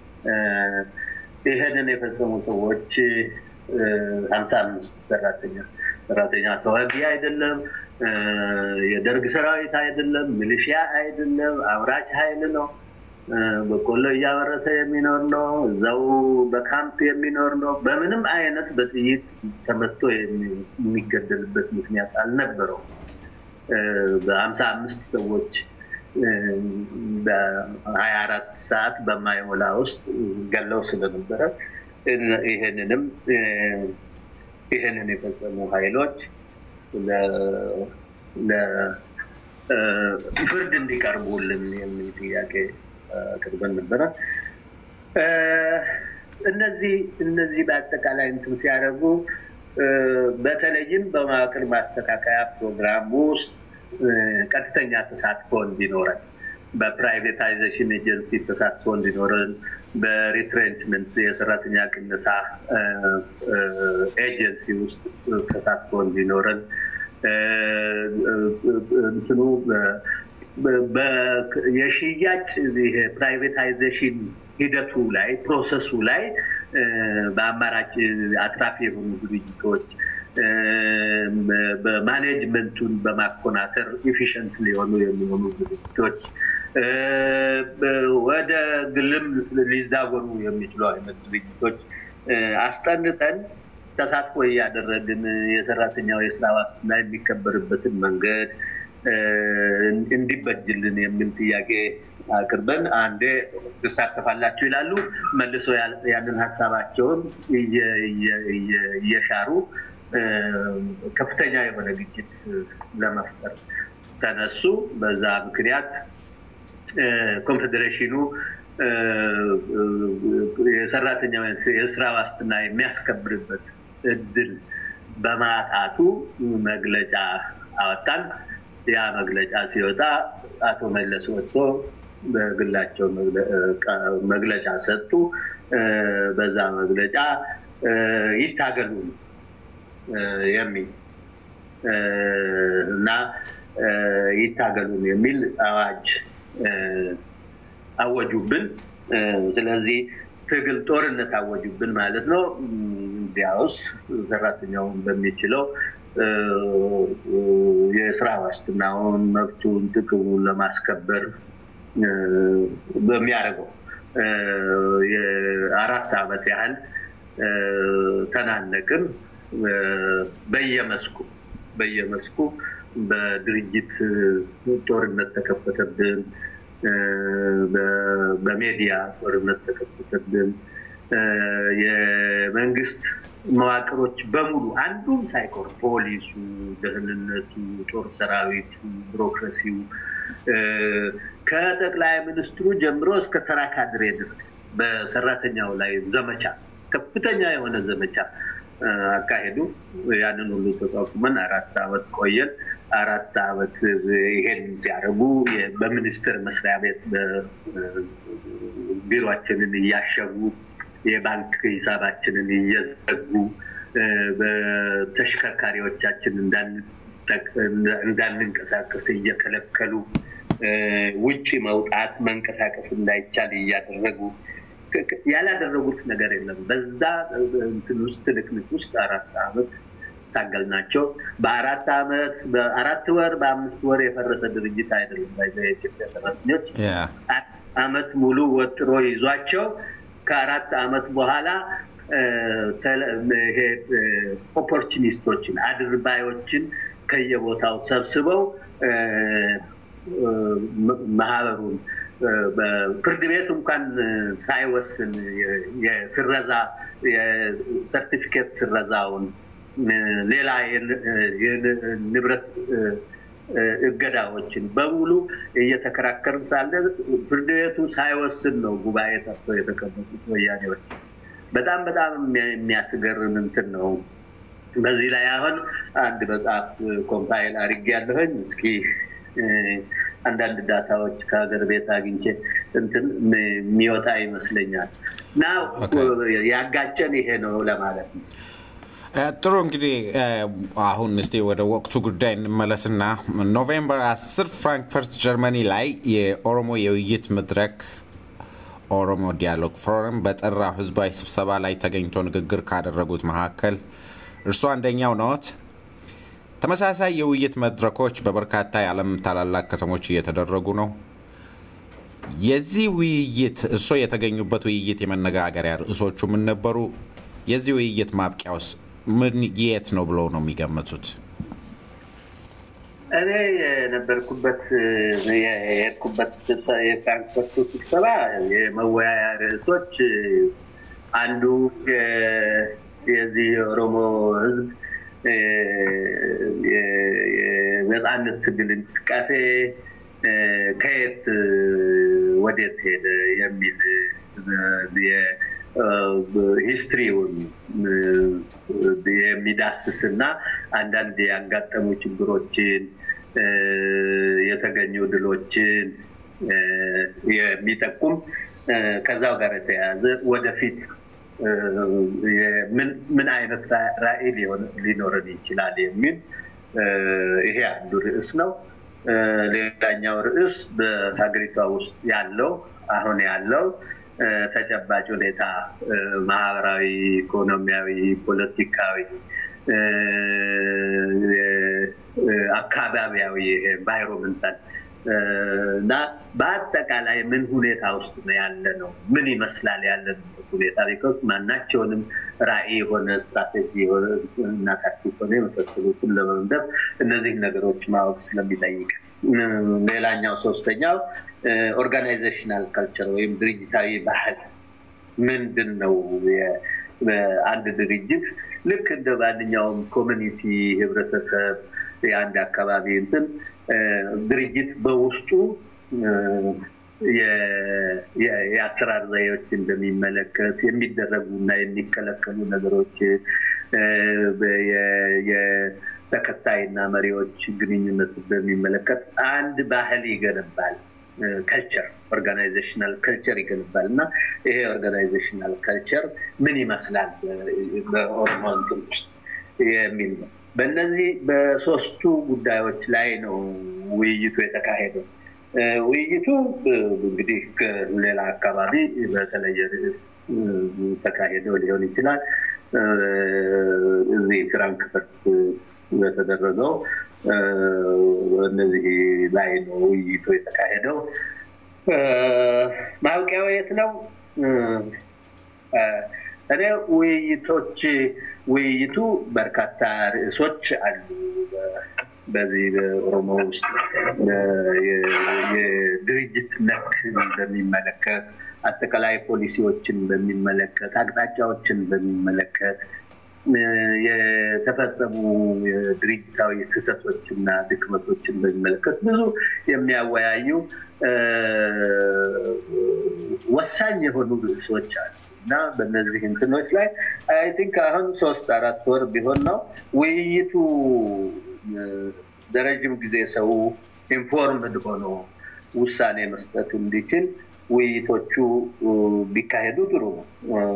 ይህንን የፈጸሙ ሰዎች ሀምሳ አምስት ሰራተኛ ሰራተኛ ተዋጊ አይደለም፣ የደርግ ሰራዊት አይደለም፣ ሚሊሺያ አይደለም፣ አምራች ኃይል ነው። በቆሎ እያመረተ የሚኖር ነው። እዛው በካምፕ የሚኖር ነው። በምንም አይነት በጥይት ተመቶ የሚገደልበት ምክንያት አልነበረውም። በሀምሳ አምስት ሰዎች በሀያ አራት ሰዓት በማይሞላ ውስጥ ገለው ስለነበረ ይህንንም ይህንን የፈጸሙ ኃይሎች ፍርድ እንዲቀርቡልን የሚል ጥያቄ አቅርበን ነበረ። እነዚህ እነዚህ በአጠቃላይ እንትን ሲያደርጉ በተለይም በመዋቅር ማስተካከያ ፕሮግራም ውስጥ ቀጥተኛ ተሳትፎ እንዲኖረን፣ በፕራይቬታይዜሽን ኤጀንሲ ተሳትፎ እንዲኖረን፣ በሪትሬንችመንት የሰራተኛ ቅነሳ ኤጀንሲ ውስጥ ተሳትፎ እንዲኖረን እንትኑ የሽያጭ ፕራይቬታይዜሽን ሂደቱ ላይ ፕሮሰሱ ላይ በአማራጭ አትራፊ የሆኑ ድርጅቶች በማኔጅመንቱን በማኮናተር ኢፊሽንት ሊሆኑ የሚሆኑ ድርጅቶች ወደ ግልም ሊዛወሩ የሚችሉ አይነት ድርጅቶች አስጠንጠን ተሳትፎ እያደረግን የሰራተኛው የስራ ዋስትና የሚከበርበትን መንገድ እንዲበጅልን የሚል ጥያቄ አቅርበን አንዴ ትሳተፋላችሁ ይላሉ። መልሶ ያንን ሀሳባቸውን እየሻሩ ከፍተኛ የሆነ ግጭት ለመፍጠር ተነሱ። በዛ ምክንያት ኮንፌዴሬሽኑ የሰራተኛው የስራ ዋስትና የሚያስከብርበት እድል በማጣቱ መግለጫ አወጣን። ያ መግለጫ ሲወጣ አቶ መለስ ወጥቶ በግላቸው መግለጫ ሰጡ። በዛ መግለጫ ይታገሉ የሚል እና ይታገሉን የሚል አዋጅ አወጁብን። ስለዚህ ትግል ጦርነት አወጁብን ማለት ነው። እንዲያውስ ሰራተኛውን በሚችለው የስራ ዋስትናውን፣ መብቱን፣ ጥቅሙን ለማስከበር በሚያደርገው የአራት ዓመት ያህል ተናነቅን። በየመስኩ በየመስኩ በድርጅት ጦርነት ተከፈተብን። በሜዲያ ጦርነት ተከፈተብን። የመንግስት መዋቅሮች በሙሉ አንዱም ሳይቆር ፖሊሱ፣ ደህንነቱ፣ ጦር ሰራዊቱ፣ ቢሮክራሲው ከጠቅላይ ሚኒስትሩ ጀምሮ እስከ ተራ ካድሬ ድረስ በሰራተኛው ላይ ዘመቻ ከፍተኛ የሆነ ዘመቻ አካሄዱ። ያንን ሁሉ ተቋቁመን አራት ዓመት ቆየን። አራት ዓመት ይሄን ሲያደርጉ በሚኒስቴር መስሪያ ቤት ቢሮችንን እያሸጉ የባንክ ሂሳባችንን እየዘጉ በተሽከርካሪዎቻችን እንዳንንቀሳቀስ እየከለከሉ ውጭ መውጣት መንቀሳቀስ እንዳይቻል እያደረጉ ያላደረጉት ነገር የለም። በዛ እንትን ውስጥ ትንቅንቅ ውስጥ አራት ዓመት ታገልናቸው። በአራት ዓመት በአራት ወር በአምስት ወር የፈረሰ ድርጅት አይደለም። የኢትዮጵያ ሰራተኞች ዓመት ሙሉ ወጥሮ ይዟቸው ከአራት ዓመት በኋላ ይሄ ኦፖርቹኒስቶችን አድርባዮችን ከየቦታው ሰብስበው ማህበሩን ፍርድ ቤት እንኳን ሳይወስን የስረዛ የሰርቲፊኬት ስረዛውን ሌላ ንብረት እገዳዎችን በሙሉ እየተከራከርን ሳለ ፍርድ ቤቱ ሳይወስን ነው ጉባኤ ጠርቶ የተቀመጡት ወያኔዎች። በጣም በጣም የሚያስገርም እንትን ነው። በዚህ ላይ አሁን አንድ መጽሐፍ ኮምፓይል አድርጌ ያለሁኝ እስኪ አንዳንድ ዳታዎች ከሀገር ቤት አግኝቼ እንትን የሚወጣ ይመስለኛል እና ያጋጨን ይሄ ነው ለማለት ነው። ጥሩ እንግዲህ አሁን እስቲ ወደ ወቅቱ ጉዳይ እንመለስና ኖቬምበር 10 ፍራንክፈርት ጀርመኒ ላይ የኦሮሞ የውይይት መድረክ ኦሮሞ ዲያሎግ ፎረም በጠራው ህዝባዊ ስብሰባ ላይ ተገኝቶ ንግግር ካደረጉት መካከል እርሱ አንደኛው ነዎት። ተመሳሳይ የውይይት መድረኮች በበርካታ የዓለም ታላላቅ ከተሞች እየተደረጉ ነው። የዚህ ውይይት እርስዎ የተገኙበት ውይይት የመነጋገሪያ ርዕሶቹ ምን ነበሩ? የዚህ ውይይት ማብቂያውስ ምን የት ነው ብለው ነው የሚገምቱት? እኔ የነበርኩበት የሄድኩበት የፍራንክፈርቱ ስብሰባ የመወያያ ርዕሶች አንዱ የዚህ የኦሮሞ ህዝብ የነፃነት ትግል እንቅስቃሴ ከየት ወዴት ሄደ የሚል ሂስትሪውን የሚዳስስ እና አንዳንድ ያጋጠሙ ችግሮችን የተገኙ ድሎችን የሚጠቁም ከዛው ጋር የተያያዘ ወደፊት ምን አይነት ራዕይ ሊኖረን ይችላል የሚል ይሄ አንዱ ርዕስ ነው። ሌላኛው ርዕስ በሀገሪቷ ውስጥ ያለው አሁን ያለው ተጨባጭ ሁኔታ ማህበራዊ፣ ኢኮኖሚያዊ፣ ፖለቲካዊ፣ አካባቢያዊ ኤንቫይሮመንታል እና በአጠቃላይ ምን ሁኔታ ውስጥ ነው ያለ ነው፣ ምን ይመስላል ያለንበት ሁኔታ ቢኮስ ማናቸውንም ራዕይ የሆነ ስትራቴጂ እና ታክቲክ ሆነ የመሳሰሉትን ለመንደፍ እነዚህ ነገሮች ማወቅ ስለሚጠይቅ፣ ሌላኛው ሶስተኛው ኦርጋናይዜሽናል ካልቸር ወይም ድርጅታዊ ባህል ምንድን ነው? አንድ ድርጅት ልክ እንደ ማንኛውም ኮሚኒቲ ህብረተሰብ የአንድ አካባቢ እንትን ድርጅት በውስጡ የአሰራር ዘዬዎችን በሚመለከት የሚደረጉ እና የሚከለከሉ ነገሮች የተከታይና መሪዎች ግንኙነት በሚመለከት አንድ ባህል ይገነባል። ከልቸር ኦርጋናይዜሽናል ከልቸር ይገነባል እና ይሄ ኦርጋናይዜሽናል ከልቸር ምን ይመስላል በኦሮሞ እንትን ውስጥ የሚል ነው። በእነዚህ በሶስቱ ጉዳዮች ላይ ነው ውይይቱ የተካሄደው። ውይይቱ እንግዲህ ከሌላ አካባቢ በተለየ ርዕስ ተካሄደው ሊሆን ይችላል። እዚህ ፍራንክፈርት በተደረገው እነዚህ ላይ ነው ውይይቱ የተካሄደው። ማብቂያው የት ነው? እኔ ውይይቶች ውይይቱ በርካታ ርዕሶች አሉ። በዚህ በኦሮሞ ውስጥ የድርጅት ነክ በሚመለከት አጠቃላይ ፖሊሲዎችን በሚመለከት አቅጣጫዎችን በሚመለከት የተፈጸሙ የድርጅታዊ ስህተቶችና ድክመቶችን በሚመለከት ብዙ የሚያወያዩ ወሳኝ የሆኑ ርዕሶች አሉ እና በእነዚህ እንትኖች ላይ አይ ቲንክ አሁን ሶስት አራት ወር ቢሆን ነው ውይይቱ ለረጅም ጊዜ ሰው ኢንፎርምድ ሆኖ ውሳኔ መስጠት እንዲችል ውይይቶቹ ቢካሄዱ ጥሩ ነው።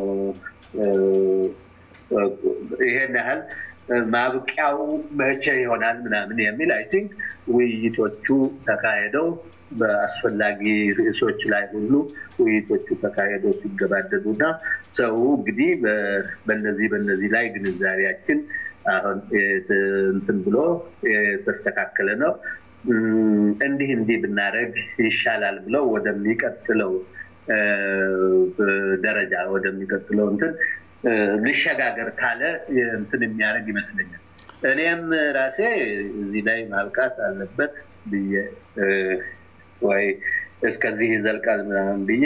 ይሄን ያህል ማብቂያው መቼ ይሆናል ምናምን የሚል አይ ቲንክ ውይይቶቹ ተካሄደው በአስፈላጊ ርዕሶች ላይ ሁሉ ውይይቶቹ ተካሄደው ሲገባደዱ እና ሰው እንግዲህ በነዚህ በነዚህ ላይ ግንዛቤያችን አሁን እንትን ብሎ የተስተካከለ ነው እንዲህ እንዲህ ብናደረግ ይሻላል ብለው ወደሚቀጥለው ደረጃ ወደሚቀጥለው እንትን ልሸጋገር ካለ እንትን የሚያደርግ ይመስለኛል። እኔም ራሴ እዚህ ላይ ማብቃት አለበት ብዬ ወይ እስከዚህ ይዘልቃል ምናምን ብዬ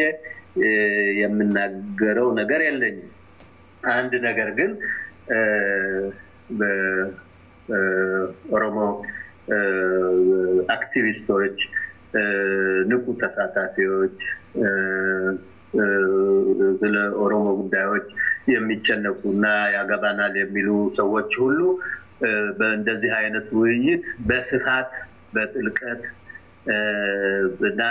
የምናገረው ነገር የለኝም። አንድ ነገር ግን በኦሮሞ አክቲቪስቶች፣ ንቁ ተሳታፊዎች ስለ ኦሮሞ ጉዳዮች የሚጨነቁ እና ያገባናል የሚሉ ሰዎች ሁሉ በእንደዚህ አይነት ውይይት በስፋት በጥልቀት እና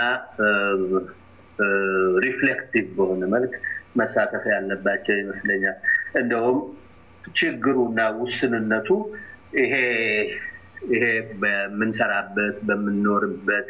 ሪፍሌክቲቭ በሆነ መልክ መሳተፍ ያለባቸው ይመስለኛል። እንደውም ችግሩና ውስንነቱ ይሄ ይሄ በምንሰራበት በምንኖርበት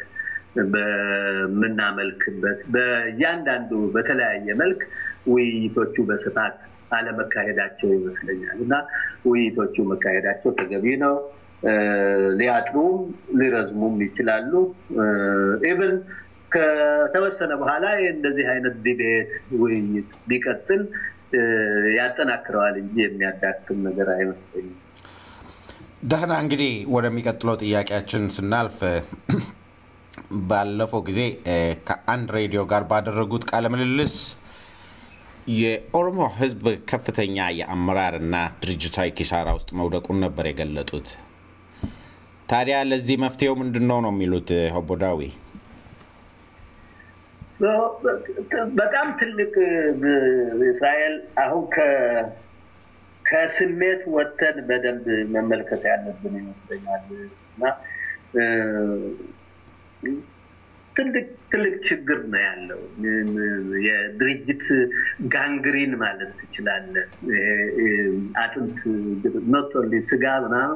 በምናመልክበት በእያንዳንዱ በተለያየ መልክ ውይይቶቹ በስፋት አለመካሄዳቸው ይመስለኛል እና ውይይቶቹ መካሄዳቸው ተገቢ ነው። ሊያጥሩም ሊረዝሙም ይችላሉ። ኢቭን ከተወሰነ በኋላ እንደዚህ አይነት ዲቤት ውይይት ቢቀጥል ያጠናክረዋል እንጂ የሚያዳክም ነገር አይመስለኝም። ደህና እንግዲህ ወደሚቀጥለው ጥያቄያችን ስናልፍ ባለፈው ጊዜ ከአንድ ሬዲዮ ጋር ባደረጉት ቃለ ምልልስ የኦሮሞ ሕዝብ ከፍተኛ የአመራር እና ድርጅታዊ ኪሳራ ውስጥ መውደቁን ነበር የገለጡት። ታዲያ ለዚህ መፍትሄው ምንድን ነው ነው የሚሉት ኦቦ ዳዊ? በጣም ትልቅ እስራኤል አሁን ከስሜት ወጥተን በደንብ መመልከት ያለብን ይመስለኛል እና ትልቅ ትልቅ ችግር ነው ያለው። የድርጅት ጋንግሪን ማለት ትችላለን። አጥንት ኖቶሊ ስጋ ምናምን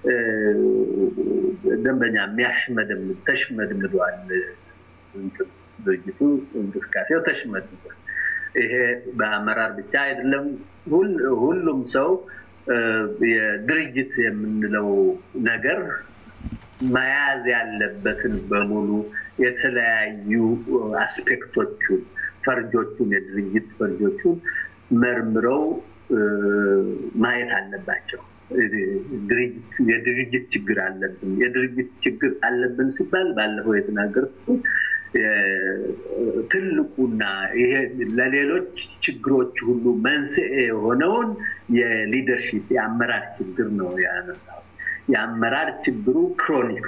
ደንበኛ የሚያሽመደምድ ተሽመድምዷል። ድርጅቱ እንቅስቃሴው ተሽመድምዷል ይሄ በአመራር ብቻ አይደለም። ሁሉም ሰው የድርጅት የምንለው ነገር መያዝ ያለበትን በሙሉ የተለያዩ አስፔክቶቹን ፈርጆቹን የድርጅት ፈርጆቹን መርምረው ማየት አለባቸው። የድርጅት ችግር አለብን። የድርጅት ችግር አለብን ሲባል ባለፈው የተናገርኩት ትልቁና ይሄ ለሌሎች ችግሮች ሁሉ መንስኤ የሆነውን የሊደርሺፕ የአመራር ችግር ነው ያነሳው። የአመራር ችግሩ ክሮኒክ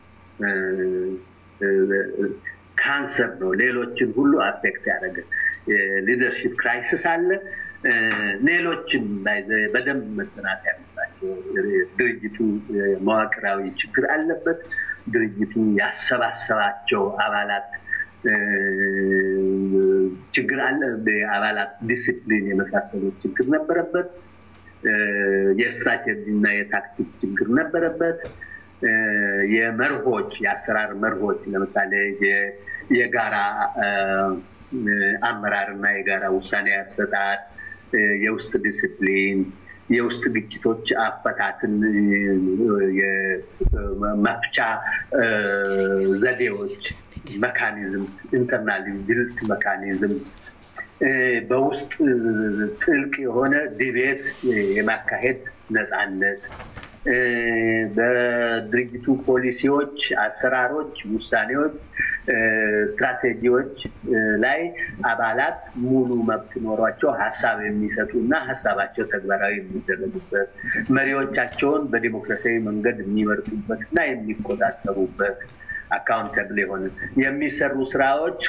ካንሰር ነው። ሌሎችን ሁሉ አፌክት ያደረገ የሊደርሺፕ ክራይሲስ አለ። ሌሎችም በደንብ መጠናት ያለባቸው ድርጅቱ መዋቅራዊ ችግር አለበት። ድርጅቱ ያሰባሰባቸው አባላት ችግር አለ። የአባላት ዲሲፕሊን የመሳሰሉት ችግር ነበረበት። የስትራቴጂ እና የታክቲክ ችግር ነበረበት። የመርሆች የአሰራር መርሆች ለምሳሌ የጋራ አመራር እና የጋራ ውሳኔ አሰጣጥ፣ የውስጥ ዲስፕሊን፣ የውስጥ ግጭቶች አፈታትን መፍቻ ዘዴዎች መካኒዝምስ ኢንተርናል ቢልት መካኒዝምስ በውስጥ ጥልቅ የሆነ ዲቤት የማካሄድ ነፃነት በድርጅቱ ፖሊሲዎች፣ አሰራሮች፣ ውሳኔዎች፣ ስትራቴጂዎች ላይ አባላት ሙሉ መብት ኖሯቸው ሀሳብ የሚሰጡ እና ሀሳባቸው ተግባራዊ የሚደረጉበት መሪዎቻቸውን በዲሞክራሲያዊ መንገድ የሚመርጡበት እና የሚቆጣጠሩበት አካውንተብል የሆነ የሚሰሩ ስራዎች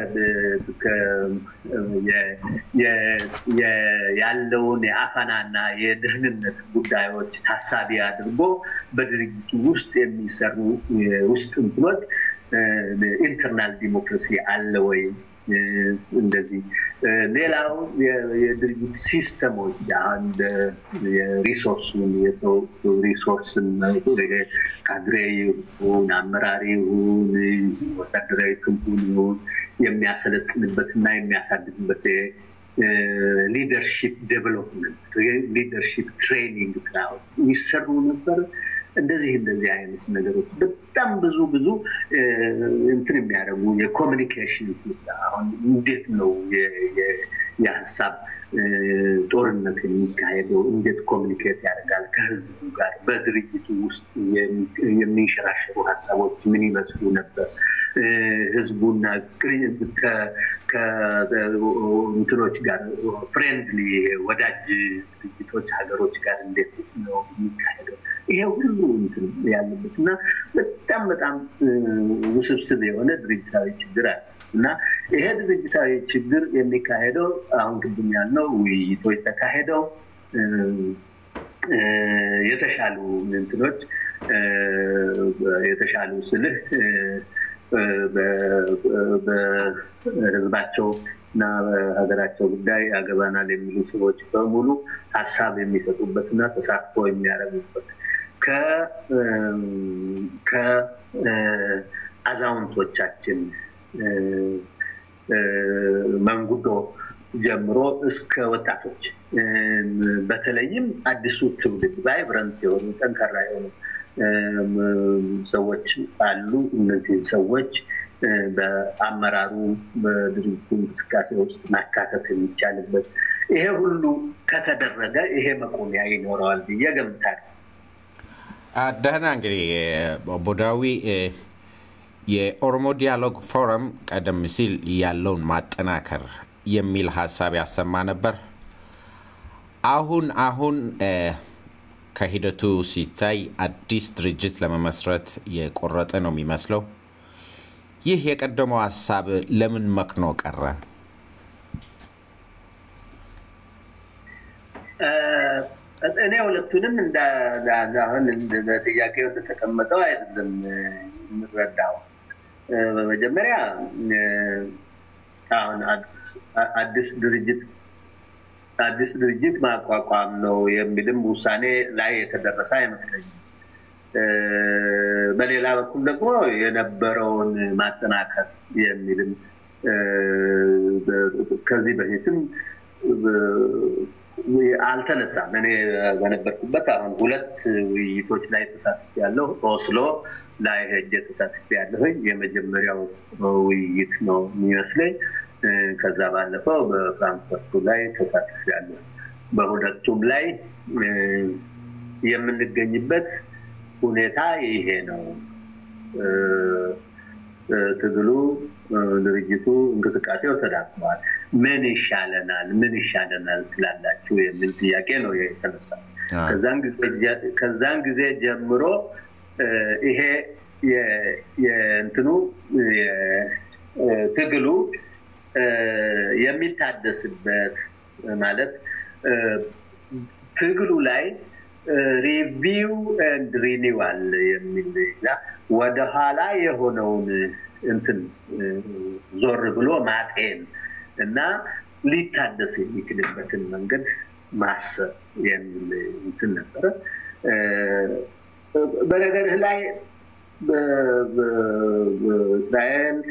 ያለውን የአፈናና የደህንነት ጉዳዮች ታሳቢ አድርጎ በድርጅቱ ውስጥ የሚሰሩ ውስጥ እንትኖች ኢንተርናል ዲሞክራሲ አለ ወይ? እንደዚህ ሌላው የድርጅት ሲስተሞች አንድ የሪሶርሱን የሰው ሪሶርስን ካድሬ ይሁን አመራሪ ይሁን ወታደራዊ ክንፉን ይሁን የሚያሰለጥንበት እና የሚያሳድግበት ሊደርሺፕ ዴቨሎፕመንት ሊደርሺፕ ትሬኒንግ ስራዎች የሚሰሩ ነበር። እንደዚህ እንደዚህ አይነት ነገሮች በጣም ብዙ ብዙ እንትን የሚያደርጉ የኮሚኒኬሽን አሁን እንዴት ነው የሀሳብ ጦርነት የሚካሄደው? እንዴት ኮሚኒኬት ያደርጋል ከህዝቡ ጋር? በድርጅቱ ውስጥ የሚንሸራሸሩ ሀሳቦች ምን ይመስሉ ነበር? ህዝቡና እንትኖች ጋር ፍሬንድሊ ወዳጅ ድርጅቶች ሀገሮች ጋር እንዴት ነው የሚካሄደው? ይሄ ሁሉ እንትን ያለበት እና በጣም በጣም ውስብስብ የሆነ ድርጅታዊ ችግር አለ እና ይሄ ድርጅታዊ ችግር የሚካሄደው አሁን ቅድም ያልነው ውይይቶች ተካሄደው የተሻሉ እንትኖች የተሻሉ ስልህ በህዝባቸው እና በሀገራቸው ጉዳይ ያገባናል የሚሉ ሰዎች በሙሉ ሀሳብ የሚሰጡበት እና ተሳትፎ የሚያደርጉበት ከአዛውንቶቻችን መንጉዶ ጀምሮ እስከ ወጣቶች በተለይም አዲሱ ትውልድ ቫይብረንት የሆኑ ጠንካራ የሆኑ ሰዎች አሉ። እነዚህ ሰዎች በአመራሩ በድርጅቱ እንቅስቃሴ ውስጥ ማካተት የሚቻልበት ይሄ ሁሉ ከተደረገ ይሄ መቆሚያ ይኖረዋል ብዬ ገምታለሁ። ደህና እንግዲህ ቦዳዊ የኦሮሞ ዲያሎግ ፎረም ቀደም ሲል ያለውን ማጠናከር የሚል ሀሳብ ያሰማ ነበር። አሁን አሁን ከሂደቱ ሲታይ አዲስ ድርጅት ለመመስረት የቆረጠ ነው የሚመስለው። ይህ የቀደመው ሀሳብ ለምን መክኖ ቀረ? እኔ ሁለቱንም አሁን በጥያቄው እንደተቀመጠው አይደለም የምረዳው። በመጀመሪያ አሁን አዲስ ድርጅት አዲስ ድርጅት ማቋቋም ነው የሚልም ውሳኔ ላይ የተደረሰ አይመስለኝም። በሌላ በኩል ደግሞ የነበረውን ማጠናከር የሚልም ከዚህ በፊትም አልተነሳም። እኔ በነበርኩበት አሁን ሁለት ውይይቶች ላይ ተሳትፍ ያለው ኦስሎ ላይ ሄጄ ተሳትፍ ያለሁኝ የመጀመሪያው ውይይት ነው የሚመስለኝ። ከዛ ባለፈው በፍራንክፈርቱ ላይ ተሳትፍ ያለሁ በሁለቱም ላይ የምንገኝበት ሁኔታ ይሄ ነው። ትግሉ፣ ድርጅቱ፣ እንቅስቃሴው ተዳክመዋል። ምን ይሻለናል? ምን ይሻለናል ትላላችሁ የሚል ጥያቄ ነው የተነሳ። ከዛን ጊዜ ጀምሮ ይሄ የእንትኑ ትግሉ የሚታደስበት ማለት ትግሉ ላይ ሪቪው ኤንድ ሪኒዋል የሚል ወደኋላ የሆነውን እንትን ዞር ብሎ ማጤን እና ሊታደስ የሚችልበትን መንገድ ማሰብ የሚል እንትን ነበረ። በነገርህ ላይ በእስራኤል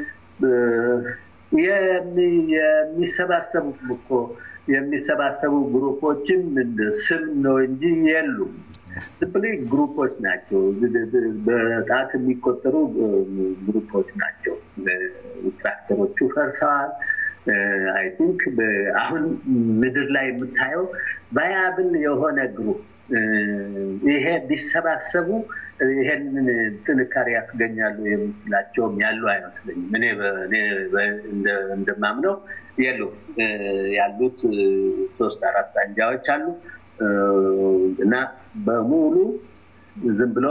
የሚሰባሰቡ እኮ የሚሰባሰቡ ግሩፖችን ስም ነው እንጂ የሉም። ዝም ግሩፖች ናቸው። በጣት የሚቆጠሩ ግሩፖች ናቸው። ስትራክቸሮቹ ፈርሰዋል። አይ ቲንክ አሁን ምድር ላይ የምታየው ባያብል የሆነ ግሩፕ ይሄ ቢሰባሰቡ ይሄንን ጥንካሬ ያስገኛሉ የምትላቸውም ያሉ አይመስለኝም። እኔ እንደማምነው የሉም። ያሉት ሶስት አራት አንጃዎች አሉ እና በሙሉ ዝም ብሎ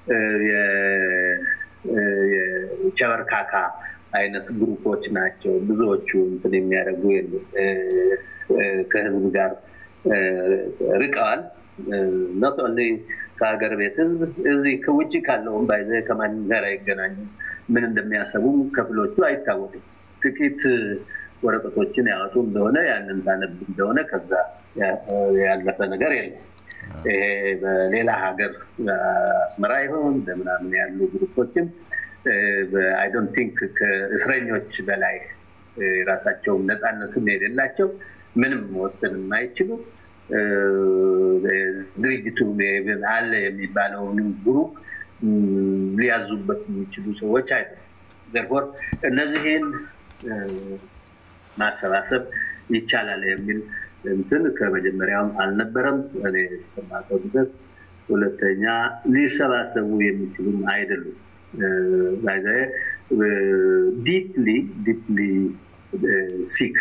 የቸበርካካ አይነት ግሩፖች ናቸው። ብዙዎቹ እንትን የሚያደርጉ የሉም። ከህዝብ ጋር ርቀዋል። ኖት ኦንሊ ከሀገር ቤት ህዝብ እዚህ ከውጭ ካለውም ባይዘ ከማንም ጋር አይገናኙም። ምን እንደሚያሰቡም ከፍሎቹ አይታወቅም። ጥቂት ወረቀቶችን ያወጡ እንደሆነ ያንን ታነብ እንደሆነ ከዛ ያለፈ ነገር የለም። ይሄ በሌላ ሀገር አስመራ ይሆን በምናምን ያሉ ግሩፖችም አይ ዶንት ቲንክ ከእስረኞች በላይ የራሳቸውን ነፃነትም የሌላቸው ምንም መወሰን የማይችሉ ድርጅቱ አለ የሚባለውንም ግሩፕ ሊያዙበት የሚችሉ ሰዎች አይደለም። ዘርፎር እነዚህን ማሰባሰብ ይቻላል የሚል እንትን ከመጀመሪያውም አልነበረም እኔ እስከማውቀው ድረስ። ሁለተኛ ሊሰባሰቡ የሚችሉም አይደሉም። ዲፕሊ ዲፕሊ ሲክ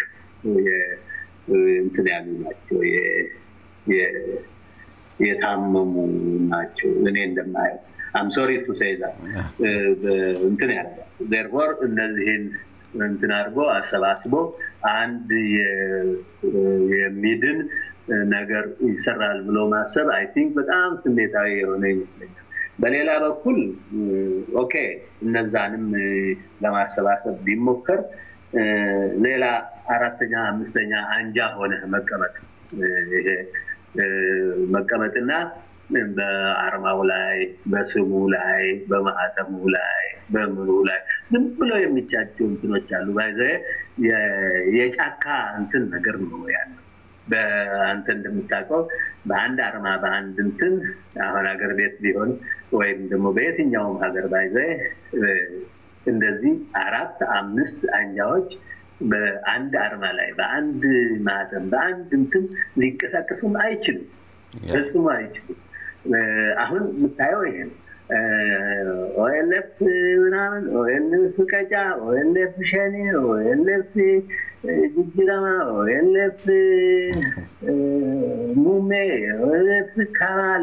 እንትን ያሉ ናቸው፣ የታመሙ ናቸው። እኔ እንደማየው አም ሶሪ ቱ ሴይዛ እንትን ያለ ዜርፎር እነዚህን እንትን አድርጎ አሰባስቦ አንድ የሚድን ነገር ይሰራል ብሎ ማሰብ አይ ቲንክ በጣም ስሜታዊ የሆነ ይመስለኛል። በሌላ በኩል ኦኬ እነዛንም ለማሰባሰብ ቢሞከር ሌላ አራተኛ አምስተኛ አንጃ ሆነ መቀመጥ ይሄ መቀመጥና በአርማው ላይ በስሙ ላይ በማህተሙ ላይ በምኑ ላይ ዝም ብሎ የሚቻቸው እንትኖች አሉ። ባይዘ የጫካ እንትን ነገር ነው ያለው። በአንተ እንደምታውቀው በአንድ አርማ በአንድ እንትን አሁን ሀገር ቤት ቢሆን ወይም ደግሞ በየትኛውም ሀገር ባይዘ እንደዚህ አራት አምስት አንጃዎች በአንድ አርማ ላይ በአንድ ማህተም በአንድ እንትን ሊንቀሳቀሱም አይችሉም፣ ፈጽሞ አይችሉም። አሁን የምታየው ይሄ ነው። ኦኤልኤፍ ምናምን ኦኤልኤፍ ቀጫ፣ ኦኤልኤፍ ሸኔ፣ ኦኤልኤፍ ጅጅረማ፣ ኦኤልኤፍ ሙሜ፣ ኦኤልኤፍ ካማል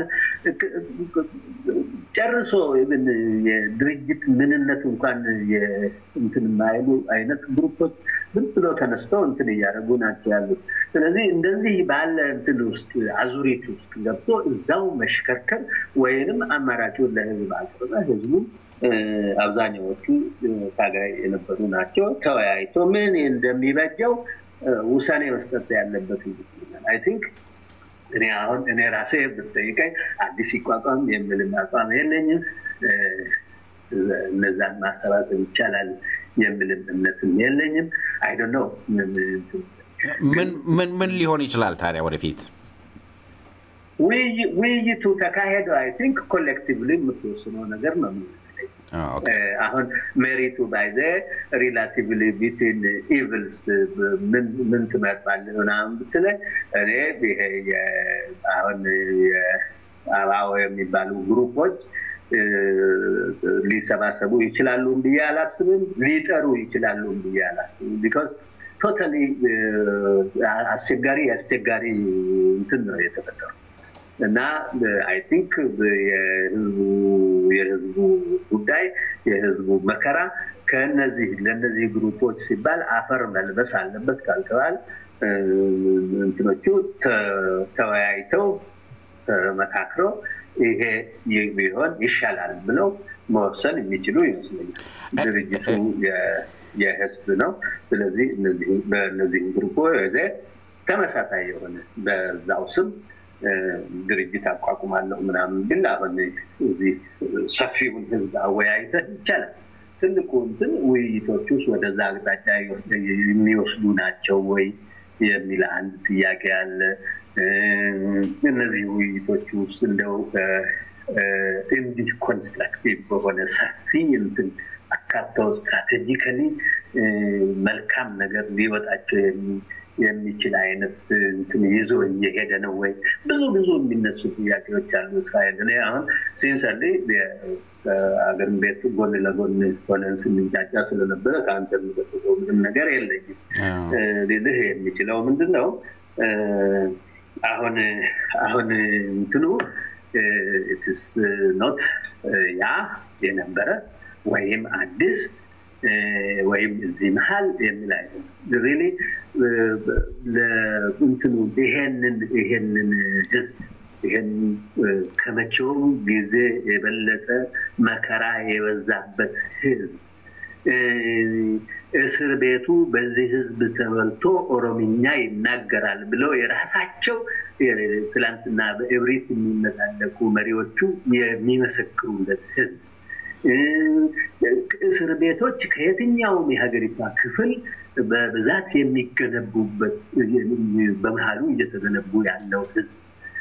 ጨርሶ የድርጅት ምንነት እንኳን እንትን የማይሉ አይነት ግሩፖች ዝም ብሎ ተነስተው እንትን እያደረጉ ናቸው ያሉት። ስለዚህ እንደዚህ ባለ እንትን ውስጥ አዙሪት ውስጥ ገብቶ እዛው መሽከርከር ወይንም አማራጩን ለህዝብ አቅርበ ህዝቡ አብዛኛዎቹ ታጋይ የነበሩ ናቸው። ተወያይቶ ምን እንደሚበጀው ውሳኔ መስጠት ያለበት ይመስለኛል። አይ ቲንክ እኔ አሁን እኔ ራሴ ብትጠይቀኝ አዲስ ይቋቋም የሚልም አቋም የለኝም። እነዛን ማሰባሰብ ይቻላል የሚልም እምነትም የለኝም። አይ ዶንት ኖ ምን ምን ሊሆን ይችላል ታዲያ ወደፊት? ውይይቱ ተካሄደ አይ ቲንክ ኮሌክቲቭሊ የምትወስነው ነገር ነው የሚመስለኝ። አሁን ሜሪቱ ባይዘ ሪላቲቭሊ ቢትዊን ኢቭልስ ምን ትመርጣለህ ምናምን ብትለኝ እኔ ይሄ አሁን አባው የሚባሉ ግሩፖች ሊሰባሰቡ ይችላሉ ብዬ አላስብም። ሊጠሩ ይችላሉ ብዬ አላስብም። ቢካዝ ቶታሊ አስቸጋሪ አስቸጋሪ እንትን ነው የተፈጠሩ እና አይ ቲንክ የህዝቡ ጉዳይ የህዝቡ መከራ ከነዚህ ለእነዚህ ግሩፖች ሲባል አፈር መልበስ አለበት ካልተባል እንትኖቹ ተወያይተው ተመካክረው ይሄ ቢሆን ይሻላል ብለው መወሰን የሚችሉ ይመስለኛል። ድርጅቱ የህዝብ ነው። ስለዚህ በእነዚህ ግሩፖች ተመሳሳይ የሆነ በዛው ስም ድርጅት አቋቁማለሁ ምናምን ግን አሁን እዚህ ሰፊውን ህዝብ አወያይተህ ይቻላል። ትልቁ እንትን ውይይቶች ውስጥ ወደዛ አቅጣጫ የሚወስዱ ናቸው ወይ የሚል አንድ ጥያቄ አለ። እነዚህ ውይይቶች ውስጥ እንደው እንዲህ ኮንስትራክቲቭ በሆነ ሰፊ እንትን አካተው ስትራቴጂካሊ መልካም ነገር ሊወጣቸው የሚችል አይነት እንትን ይዞ እየሄደ ነው ወይ? ብዙ ብዙ የሚነሱ ጥያቄዎች አሉ። እስራኤል እኔ አሁን ሲንሰሊ አገር ቤት ጎን ለጎን ሆነን ስንጫጫ ስለነበረ ከአንተ የሚጠብቀው ምንም ነገር የለኝም። ልልህ የሚችለው ምንድን ነው አሁን አሁን እንትኑ ኢትስ ኖት ያ የነበረ ወይም አዲስ ወይም እዚህ መሀል የሚል አይደለም። ሪሊ እንትኑ ይሄንን ይሄንን ህዝብ ይሄን ከመቼውም ጊዜ የበለጠ መከራ የበዛበት ህዝብ እስር ቤቱ በዚህ ህዝብ ተበልቶ ኦሮምኛ ይናገራል ብለው የራሳቸው ትላንትና በእብሪት የሚመጻደቁ መሪዎቹ የሚመሰክሩለት ህዝብ እስር ቤቶች ከየትኛውም የሀገሪቷ ክፍል በብዛት የሚገነቡበት በመሀሉ እየተገነቡ ያለው ህዝብ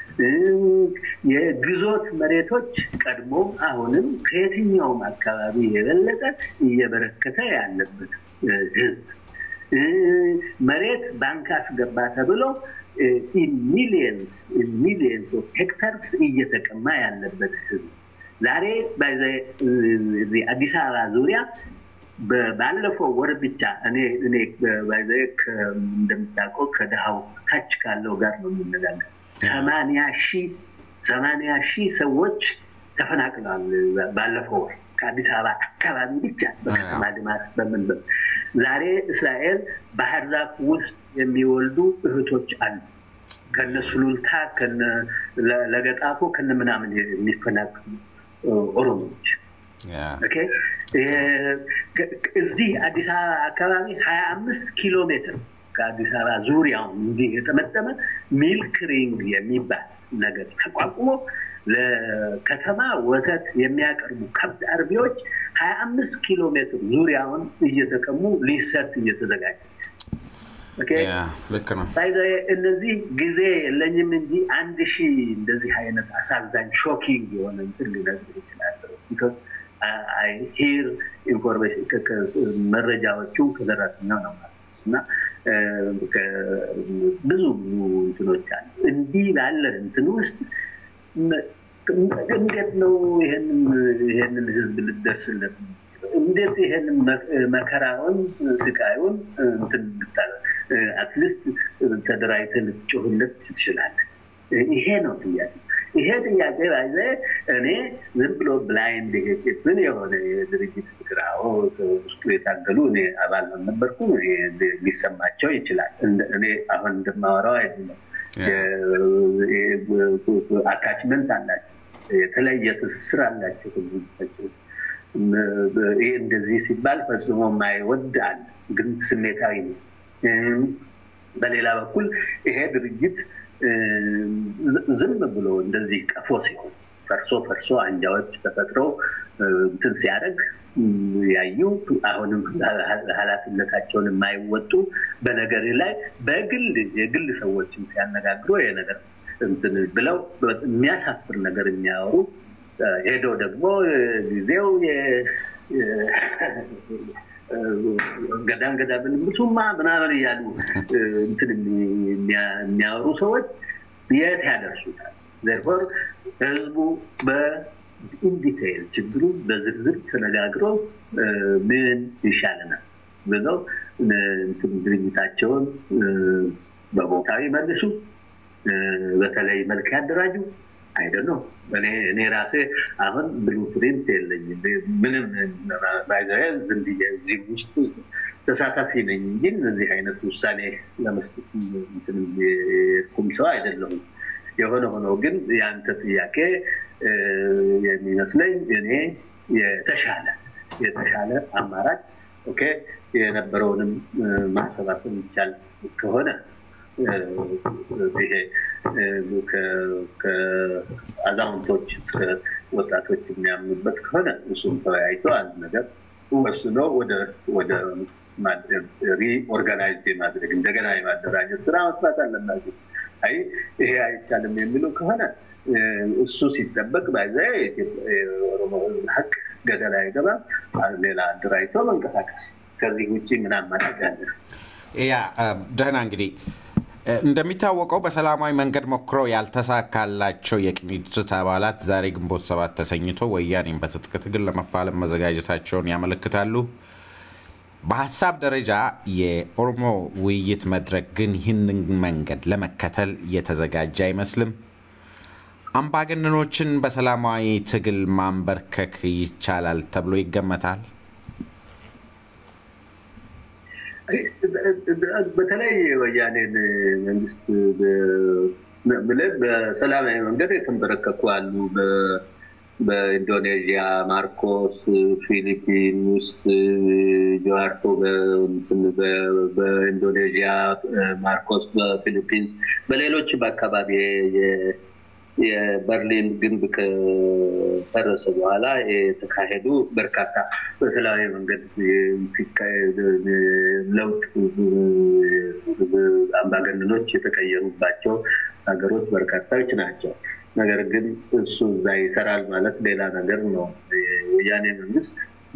የግዞት መሬቶች ቀድሞም አሁንም ከየትኛውም አካባቢ የበለጠ እየበረከተ ያለበት ህዝብ መሬት ባንክ አስገባ ተብሎ ሚሊየንስ ሚሊየንስ ኦፍ ሄክታርስ እየተቀማ ያለበት ህዝብ ዛሬ እዚህ አዲስ አበባ ዙሪያ ባለፈው ወር ብቻ እኔ እኔ እንደምታውቀው ከድሃው ታች ካለው ጋር ነው የምነጋገር ሰማንያ ሺህ ሰማንያ ሺህ ሰዎች ተፈናቅለዋል ባለፈው ወር ከአዲስ አበባ አካባቢ ብቻ በከተማ ልማት በምን ዛሬ እስራኤል ባህር ዛፍ ውስጥ የሚወልዱ እህቶች አሉ ከነ ሱሉልታ ከነ ለገጣፎ ከነ ምናምን የሚፈናቅሉ ኦሮሞዎች እዚህ አዲስ አበባ አካባቢ ሀያ አምስት ኪሎ ሜትር ከአዲስ አበባ ዙሪያውን እንዲህ የጠመጠመ ሚልክ ሪንግ የሚባል ነገር ተቋቁሞ ለከተማ ወተት የሚያቀርቡ ከብት አርቢዎች ሀያ አምስት ኪሎ ሜትር ዙሪያውን እየተቀሙ ሊሰጥ እየተዘጋጀ ልክ ነው። እነዚህ ጊዜ የለኝም እንጂ አንድ ሺህ እንደዚህ አይነት አሳዛኝ ሾኪንግ የሆነ እንትን ሊነግር ይችላል። ሂር ኢንፎርሜሽን መረጃዎቹ ከደረሰኛው ነው ማለት እና ብዙ ብዙ እንትኖች አሉ። እንዲህ ላለ እንትን ውስጥ እንዴት ነው ይሄንን ህዝብ ልደርስለት እንዴት ይሄንን መከራውን ስቃዩን እንትን ብታለ አትሊስት ተደራጅተህ ልትጮህለት ትችላለህ። ይሄ ነው ጥያቄ። ይሄ ጥያቄ ባይዘ እኔ ዝም ብሎ ብላይንድ ጭፍን የሆነ የድርጅት ፍቅራው ውስጡ የታገሉ እኔ አባል ነበርኩ ሊሰማቸው ይችላል። እኔ አሁን እንደማወራው አይደለም። አታችመንት አላቸው፣ የተለየ ትስስር አላቸው ከድርጅታቸው ይህ እንደዚህ ሲባል ፈጽሞ የማይወድ አለ፣ ግን ስሜታዊ ነው። በሌላ በኩል ይሄ ድርጅት ዝም ብሎ እንደዚህ ቀፎ ሲሆን ፈርሶ ፈርሶ አንጃዎች ተፈጥረው እንትን ሲያደርግ ያዩ አሁንም ኃላፊነታቸውን የማይወጡ በነገር ላይ በግል የግል ሰዎችን ሲያነጋግሩ ይሄ ነገር እንትን ብለው የሚያሳፍር ነገር የሚያወሩ ሄዶ ደግሞ ጊዜው ገዳም ገዳም ብሱማ ምናምን እያሉ እንትን የሚያወሩ ሰዎች የት ያደርሱታል? ዘርፎር ህዝቡ በኢንዲቴይል ችግሩ በዝርዝር ተነጋግሮ ምን ይሻለናል ብለው ድርጅታቸውን በቦታው ይመልሱ፣ በተለይ መልክ ያደራጁ አይደል ነው። እኔ ራሴ አሁን ብሉ ፕሪንት የለኝም ምንም ዝም ብዬ እዚህ ውስጥ ተሳታፊ ነኝ እንጂ እነዚህ አይነት ውሳኔ ለመስጠት ኩም ሰው አይደለሁም። የሆነ ሆኖ ግን የአንተ ጥያቄ የሚመስለኝ እኔ የተሻለ የተሻለ አማራጭ ኦኬ የነበረውንም ማሰባሰብ ይቻል ከሆነ ይሄ ከአዛውንቶች እስከ ወጣቶች የሚያምኑበት ከሆነ እሱም ተወያይቶ አንድ ነገር ወስኖ ወደ ሪኦርጋናይዝ የማድረግ እንደገና የማደራጀት ስራ መስራት አለባቸው። አይ ይሄ አይቻልም የሚሉ ከሆነ እሱ ሲጠበቅ ባይዘ የኦሮሞ ሀቅ ገደል አይገባም። ሌላ አደራጅቶ መንቀሳቀስ ከዚህ ውጭ ምን አማራጭ አለ? ያ ደህና እንግዲህ እንደሚታወቀው በሰላማዊ መንገድ ሞክረው ያልተሳካላቸው የቅንጅት አባላት ዛሬ ግንቦት ሰባት ተሰኝቶ ወያኔን በትጥቅ ትግል ለመፋለም መዘጋጀታቸውን ያመለክታሉ። በሀሳብ ደረጃ የኦሮሞ ውይይት መድረክ ግን ይህንን መንገድ ለመከተል የተዘጋጀ አይመስልም። አምባገነኖችን በሰላማዊ ትግል ማንበርከክ ይቻላል ተብሎ ይገመታል። በተለይ ወያኔን መንግስት ብለን በሰላማዊ መንገድ የተንበረከኩ አሉ። በኢንዶኔዥያ ማርኮስ፣ ፊሊፒን ውስጥ ጆዋርቶ በኢንዶኔዥያ ማርኮስ በፊሊፒንስ በሌሎችም አካባቢ የበርሊን ግንብ ከፈረሰ በኋላ የተካሄዱ በርካታ በሰላማዊ መንገድ ለውጥ አምባገነኖች የተቀየሩባቸው ሀገሮች በርካታዎች ናቸው። ነገር ግን እሱ እዛ ይሰራል ማለት ሌላ ነገር ነው። የወያኔ መንግስት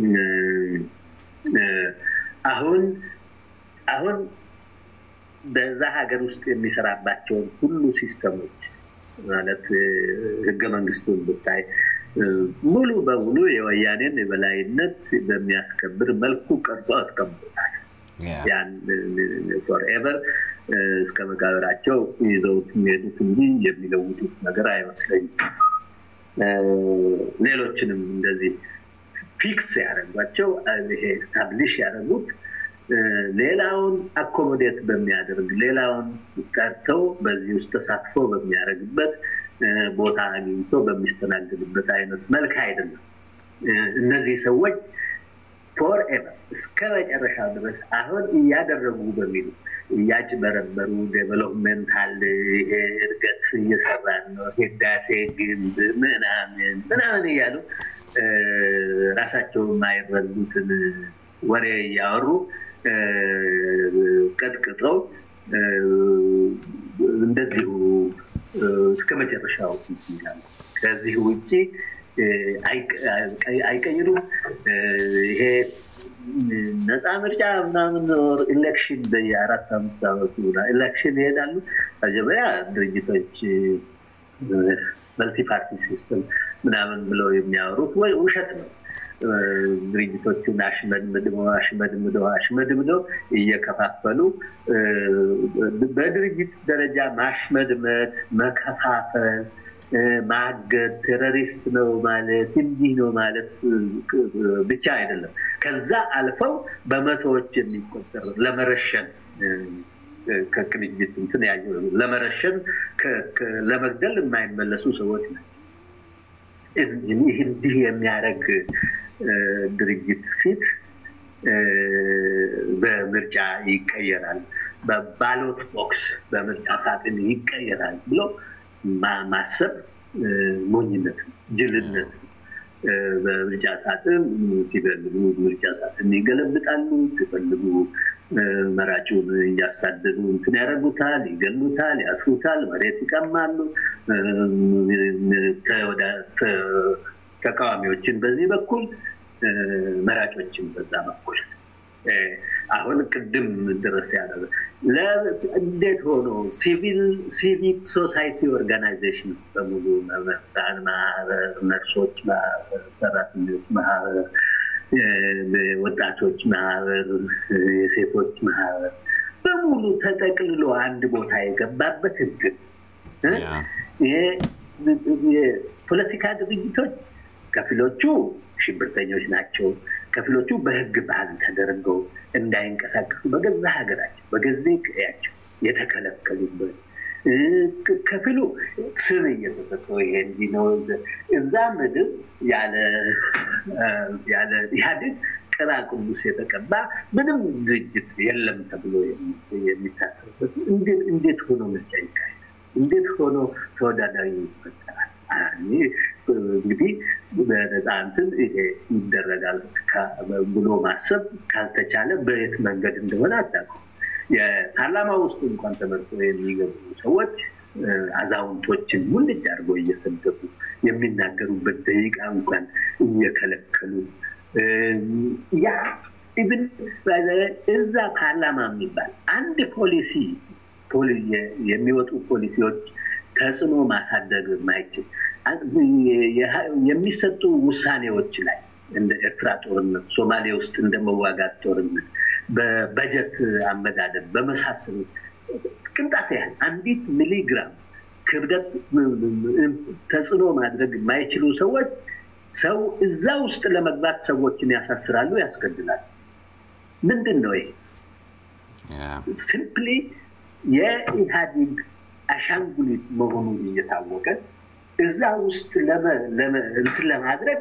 አሁን አሁን በዛ ሀገር ውስጥ የሚሰራባቸውን ሁሉ ሲስተሞች ማለት ህገ መንግስቱን ብታይ ሙሉ በሙሉ የወያኔን የበላይነት በሚያስከብር መልኩ ቀርጾ አስቀምጦታል። ያን ፎርኤቨር እስከ መቃብራቸው ይዘውት የሚሄዱት እንጂ የሚለውጡት ነገር አይመስለኝም። ሌሎችንም እንደዚህ ፊክስ ያደረጓቸው ይሄ ስታብሊሽ ያደረጉት ሌላውን አኮሞዴት በሚያደርግ ሌላውን ቀርተው በዚህ ውስጥ ተሳትፎ በሚያደርግበት ቦታ አግኝቶ በሚስተናገድበት አይነት መልክ አይደለም። እነዚህ ሰዎች ፎርኤቨር እስከ መጨረሻ ድረስ አሁን እያደረጉ በሚሉ እያጭበረበሩ ዴቨሎፕመንታል ይሄ እድገት እየሰራን ነው፣ ህዳሴ ግንብ ምናምን ምናምን እያሉ ራሳቸው የማይረዱትን ወሬ እያወሩ ቀጥቅጠው እንደዚሁ እስከ መጨረሻው ይላሉ። ከዚህ ውጭ አይቀይሩም። ይሄ ነፃ ምርጫ ምናምን ኢሌክሽን በየአራት አምስት ዓመቱ ኢሌክሽን ይሄዳሉ። መጀመሪያ ድርጅቶች መልቲ ፓርቲ ሲስተም ምናምን ብለው የሚያወሩት ወይ ውሸት ነው። ድርጅቶቹን አሽመድምድመው አሽመድምደው አሽመድምደው እየከፋፈሉ በድርጅት ደረጃ ማሽመድመት፣ መከፋፈል፣ ማገድ፣ ቴሮሪስት ነው ማለት እንዲህ ነው ማለት ብቻ አይደለም። ከዛ አልፈው በመቶዎች የሚቆጠር ለመረሸን ከቅንጅት እንትን ያየ ለመረሸን ለመግደል የማይመለሱ ሰዎች ናቸው። እንዲህ የሚያደርግ ድርጅት ፊት በምርጫ ይቀየራል፣ በባሎት ቦክስ በምርጫ ሳጥን ይቀየራል ብሎ ማሰብ ሞኝነት ነው። ጅልነት በምርጫ ሳጥን ሲፈልጉ ምርጫ ሳጥን ይገለብጣሉ፣ ሲፈልጉ መራጩን እያሳደዱ እንትን ያደርጉታል፣ ይገሉታል፣ ያስሩታል፣ መሬት ይቀማሉ። ተቃዋሚዎችን በዚህ በኩል መራጮችን በዛ በኩል አሁን ቅድም ድረስ ያለ እንዴት ሆኖ ሲቪክ ሶሳይቲ ኦርጋናይዜሽንስ በሙሉ መምህራን ማህበር፣ ነርሶች ማህበር፣ ሰራተኞች ማህበር፣ ወጣቶች ማህበር፣ የሴቶች ማህበር በሙሉ ተጠቅልሎ አንድ ቦታ የገባበት ህግ የፖለቲካ ድርጅቶች ከፊሎቹ ሽብርተኞች ናቸው። ከፊሎቹ በህግ ባህል ተደርገው እንዳይንቀሳቀሱ በገዛ ሀገራቸው በገዛ ቀያቸው የተከለከሉበት ከፊሉ ስም እየተሰጠው ይሄ እንዲህ ነው። እዛ ምድር ያለ ኢህአዴግ ቅባ ቅዱስ የተቀባ ምንም ድርጅት የለም ተብሎ የሚታሰብበት እንዴት ሆኖ ምርጫ ይካሄዳል? እንዴት ሆኖ ተወዳዳሪ ይፈጠራል? እንግዲህ በነፃ እንትን ይሄ ይደረጋል ብሎ ማሰብ ካልተቻለ በየት መንገድ እንደሆነ አታውቅም። የፓርላማ ውስጥ እንኳን ተመርጦ የሚገቡ ሰዎች አዛውንቶችን ሙልጭ አድርገው እየሰደቡ የሚናገሩበት ደቂቃ እንኳን እየከለከሉ ያ ኢቭን እዛ ፓርላማ የሚባል አንድ ፖሊሲ የሚወጡ ፖሊሲዎች ተጽዕኖ ማሳደግ የማይችል የሚሰጡ ውሳኔዎች ላይ እንደ ኤርትራ ጦርነት፣ ሶማሌ ውስጥ እንደ መዋጋት ጦርነት፣ በበጀት አመዳደብ በመሳሰሉ ቅንጣት ያህል አንዲት ሚሊግራም ክብደት ተጽዕኖ ማድረግ የማይችሉ ሰዎች ሰው እዛ ውስጥ ለመግባት ሰዎችን ያሳስራሉ፣ ያስገድላሉ። ምንድን ነው ይሄ? ሲምፕሊ የኢህአዴግ አሻንጉሊት መሆኑ እየታወቀ እዛ ውስጥ እንትን ለማድረግ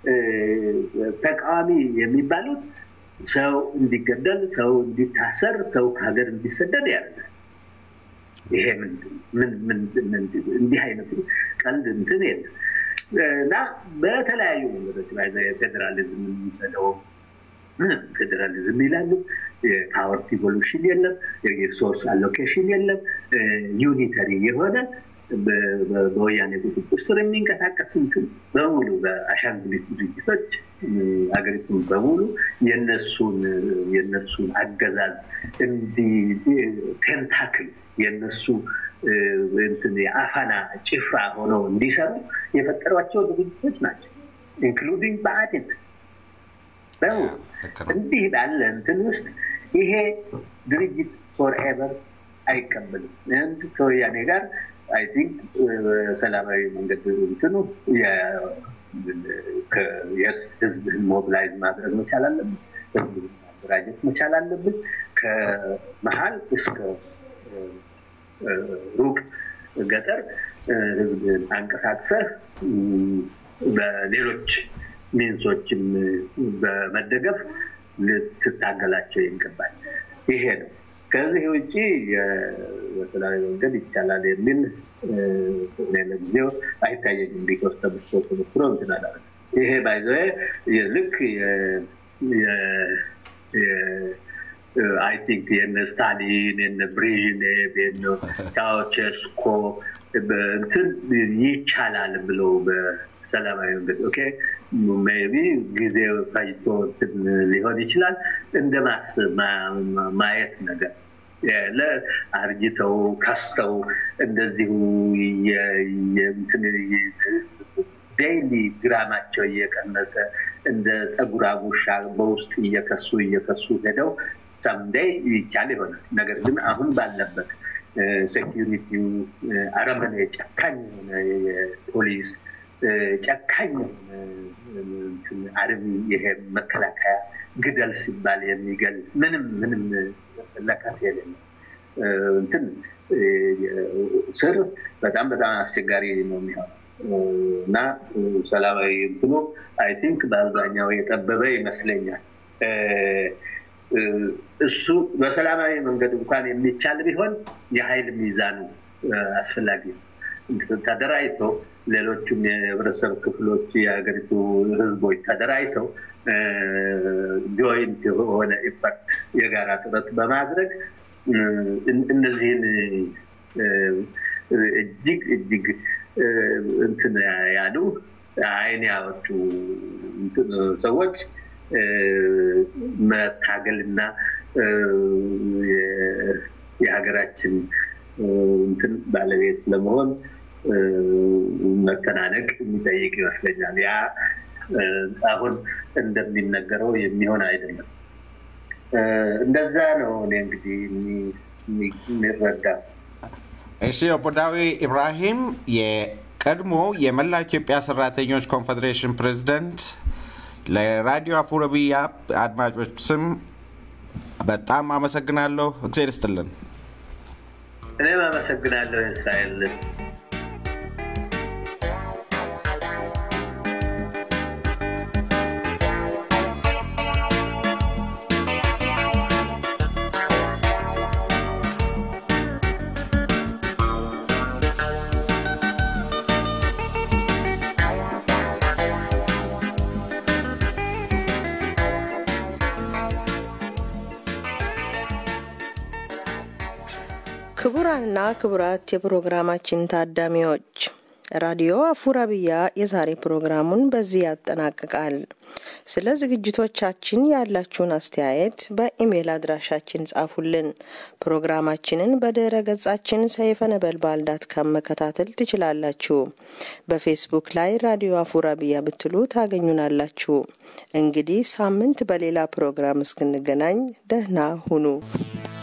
ተቃዋሚ የሚባሉት ሰው እንዲገደል፣ ሰው እንዲታሰር፣ ሰው ከሀገር እንዲሰደድ ያደርጋል። ይሄ እንዲህ አይነቱ ቀልድ እንትን የለም እና በተለያዩ መንገዶች ላይ ፌዴራሊዝም የሚሰደው ምንም ፌዴራሊዝም ይላሉ። የፓወር ኢቮሉሽን የለም፣ የሪሶርስ አሎኬሽን የለም። ዩኒተሪ የሆነ በወያኔ ቁጥጥር ስር የሚንቀሳቀስ እንትን በሙሉ በአሻንጉሊት ድርጅቶች ሀገሪቱን በሙሉ የነሱን የነሱን አገዛዝ እንዲ ቴንታክል የነሱ እንትን የአፈና ጭፍራ ሆነው እንዲሰሩ የፈጠሯቸው ድርጅቶች ናቸው። ኢንክሉዲንግ ብአዴን በሙሉ እንዲህ ባለ እንትን ውስጥ ይሄ ድርጅት ፎርኤቨር አይቀበልም። አንድ ከወያኔ ጋር አይ ቲንክ ሰላማዊ መንገድ እንትኑ ህዝብህን ሞቢላይዝ ማድረግ መቻል አለብን። ህዝብህን ማደራጀት መቻል አለብን። ከመሀል እስከ ሩቅ ገጠር ህዝብህን አንቀሳቅሰህ በሌሎች ሚንሶችን በመደገፍ ልትታገላቸው ይገባል። ይሄ ነው። ከዚህ ውጭ በሰላማዊ መንገድ ይቻላል የሚል ለጊዜው አይታየኝም። ቢኮስ ተብሶ ተሞክሮ እንትን አላደረግም። ይሄ ባይዘ ልክ አይ ቲንክ የነ ስታሊን የነ ብሬዥኔቭ የነ ቻውቼስኮ እንትን ይቻላል ብለው በሰላማዊ መንገድ ኦኬ ሜቢ ጊዜ ፈጅቶ እንትን ሊሆን ይችላል እንደ ማየት ነገር አርጅተው ከስተው እንደዚሁ ዴይሊ ግራማቸው እየቀነሰ እንደ ፀጉር አጉሻ በውስጥ እየከሱ እየከሱ ሄደው ሰምዴይ ይቻል ይሆናል። ነገር ግን አሁን ባለበት ሴኪሪቲው አረመኔ ጨካኝ የሆነ የፖሊስ ጨካኝ አርሚ ይሄ መከላከያ ግደል ሲባል የሚገል ምንም ምንም ለካት የሌለ እንትን ስር በጣም በጣም አስቸጋሪ ነው የሚሆነው እና ሰላማዊ እንትኑ አይ ቲንክ በአብዛኛው የጠበበ ይመስለኛል። እሱ በሰላማዊ መንገድ እንኳን የሚቻል ቢሆን የኃይል ሚዛኑ አስፈላጊ ነው። ተደራጅቶ ሌሎችም የህብረተሰብ ክፍሎች የሀገሪቱ ህዝቦች ተደራጅተው ጆይንት የሆነ ኢምፓክት የጋራ ጥረት በማድረግ እነዚህን እጅግ እጅግ እንትን ያሉ አይን ያወጡ ሰዎች መታገልና የሀገራችን እንትን ባለቤት ለመሆን መተናነቅ የሚጠይቅ ይመስለኛል። ያ አሁን እንደሚነገረው የሚሆን አይደለም። እንደዛ ነው እኔ እንግዲህ የሚረዳ። እሺ፣ ኦቦ ዳዊ ኢብራሂም የቀድሞ የመላ ኢትዮጵያ ሰራተኞች ኮንፌዴሬሽን ፕሬዚደንት፣ ለራዲዮ አፉረቢያ አድማጮች ስም በጣም አመሰግናለሁ። እግዜር ይስጥልን። እኔም አመሰግናለሁ እስራኤል። ክቡራንና ክቡራት የፕሮግራማችን ታዳሚዎች ራዲዮ አፉረቢያ የዛሬ ፕሮግራሙን በዚህ ያጠናቅቃል። ስለ ዝግጅቶቻችን ያላችሁን አስተያየት በኢሜይል አድራሻችን ጻፉልን። ፕሮግራማችንን በድረ ገጻችን ሰይፈ ነበልባል ዳት ካም መከታተል ትችላላችሁ። በፌስቡክ ላይ ራዲዮ አፉረቢያ ብትሉ ታገኙናላችሁ። እንግዲህ ሳምንት በሌላ ፕሮግራም እስክንገናኝ ደህና ሁኑ።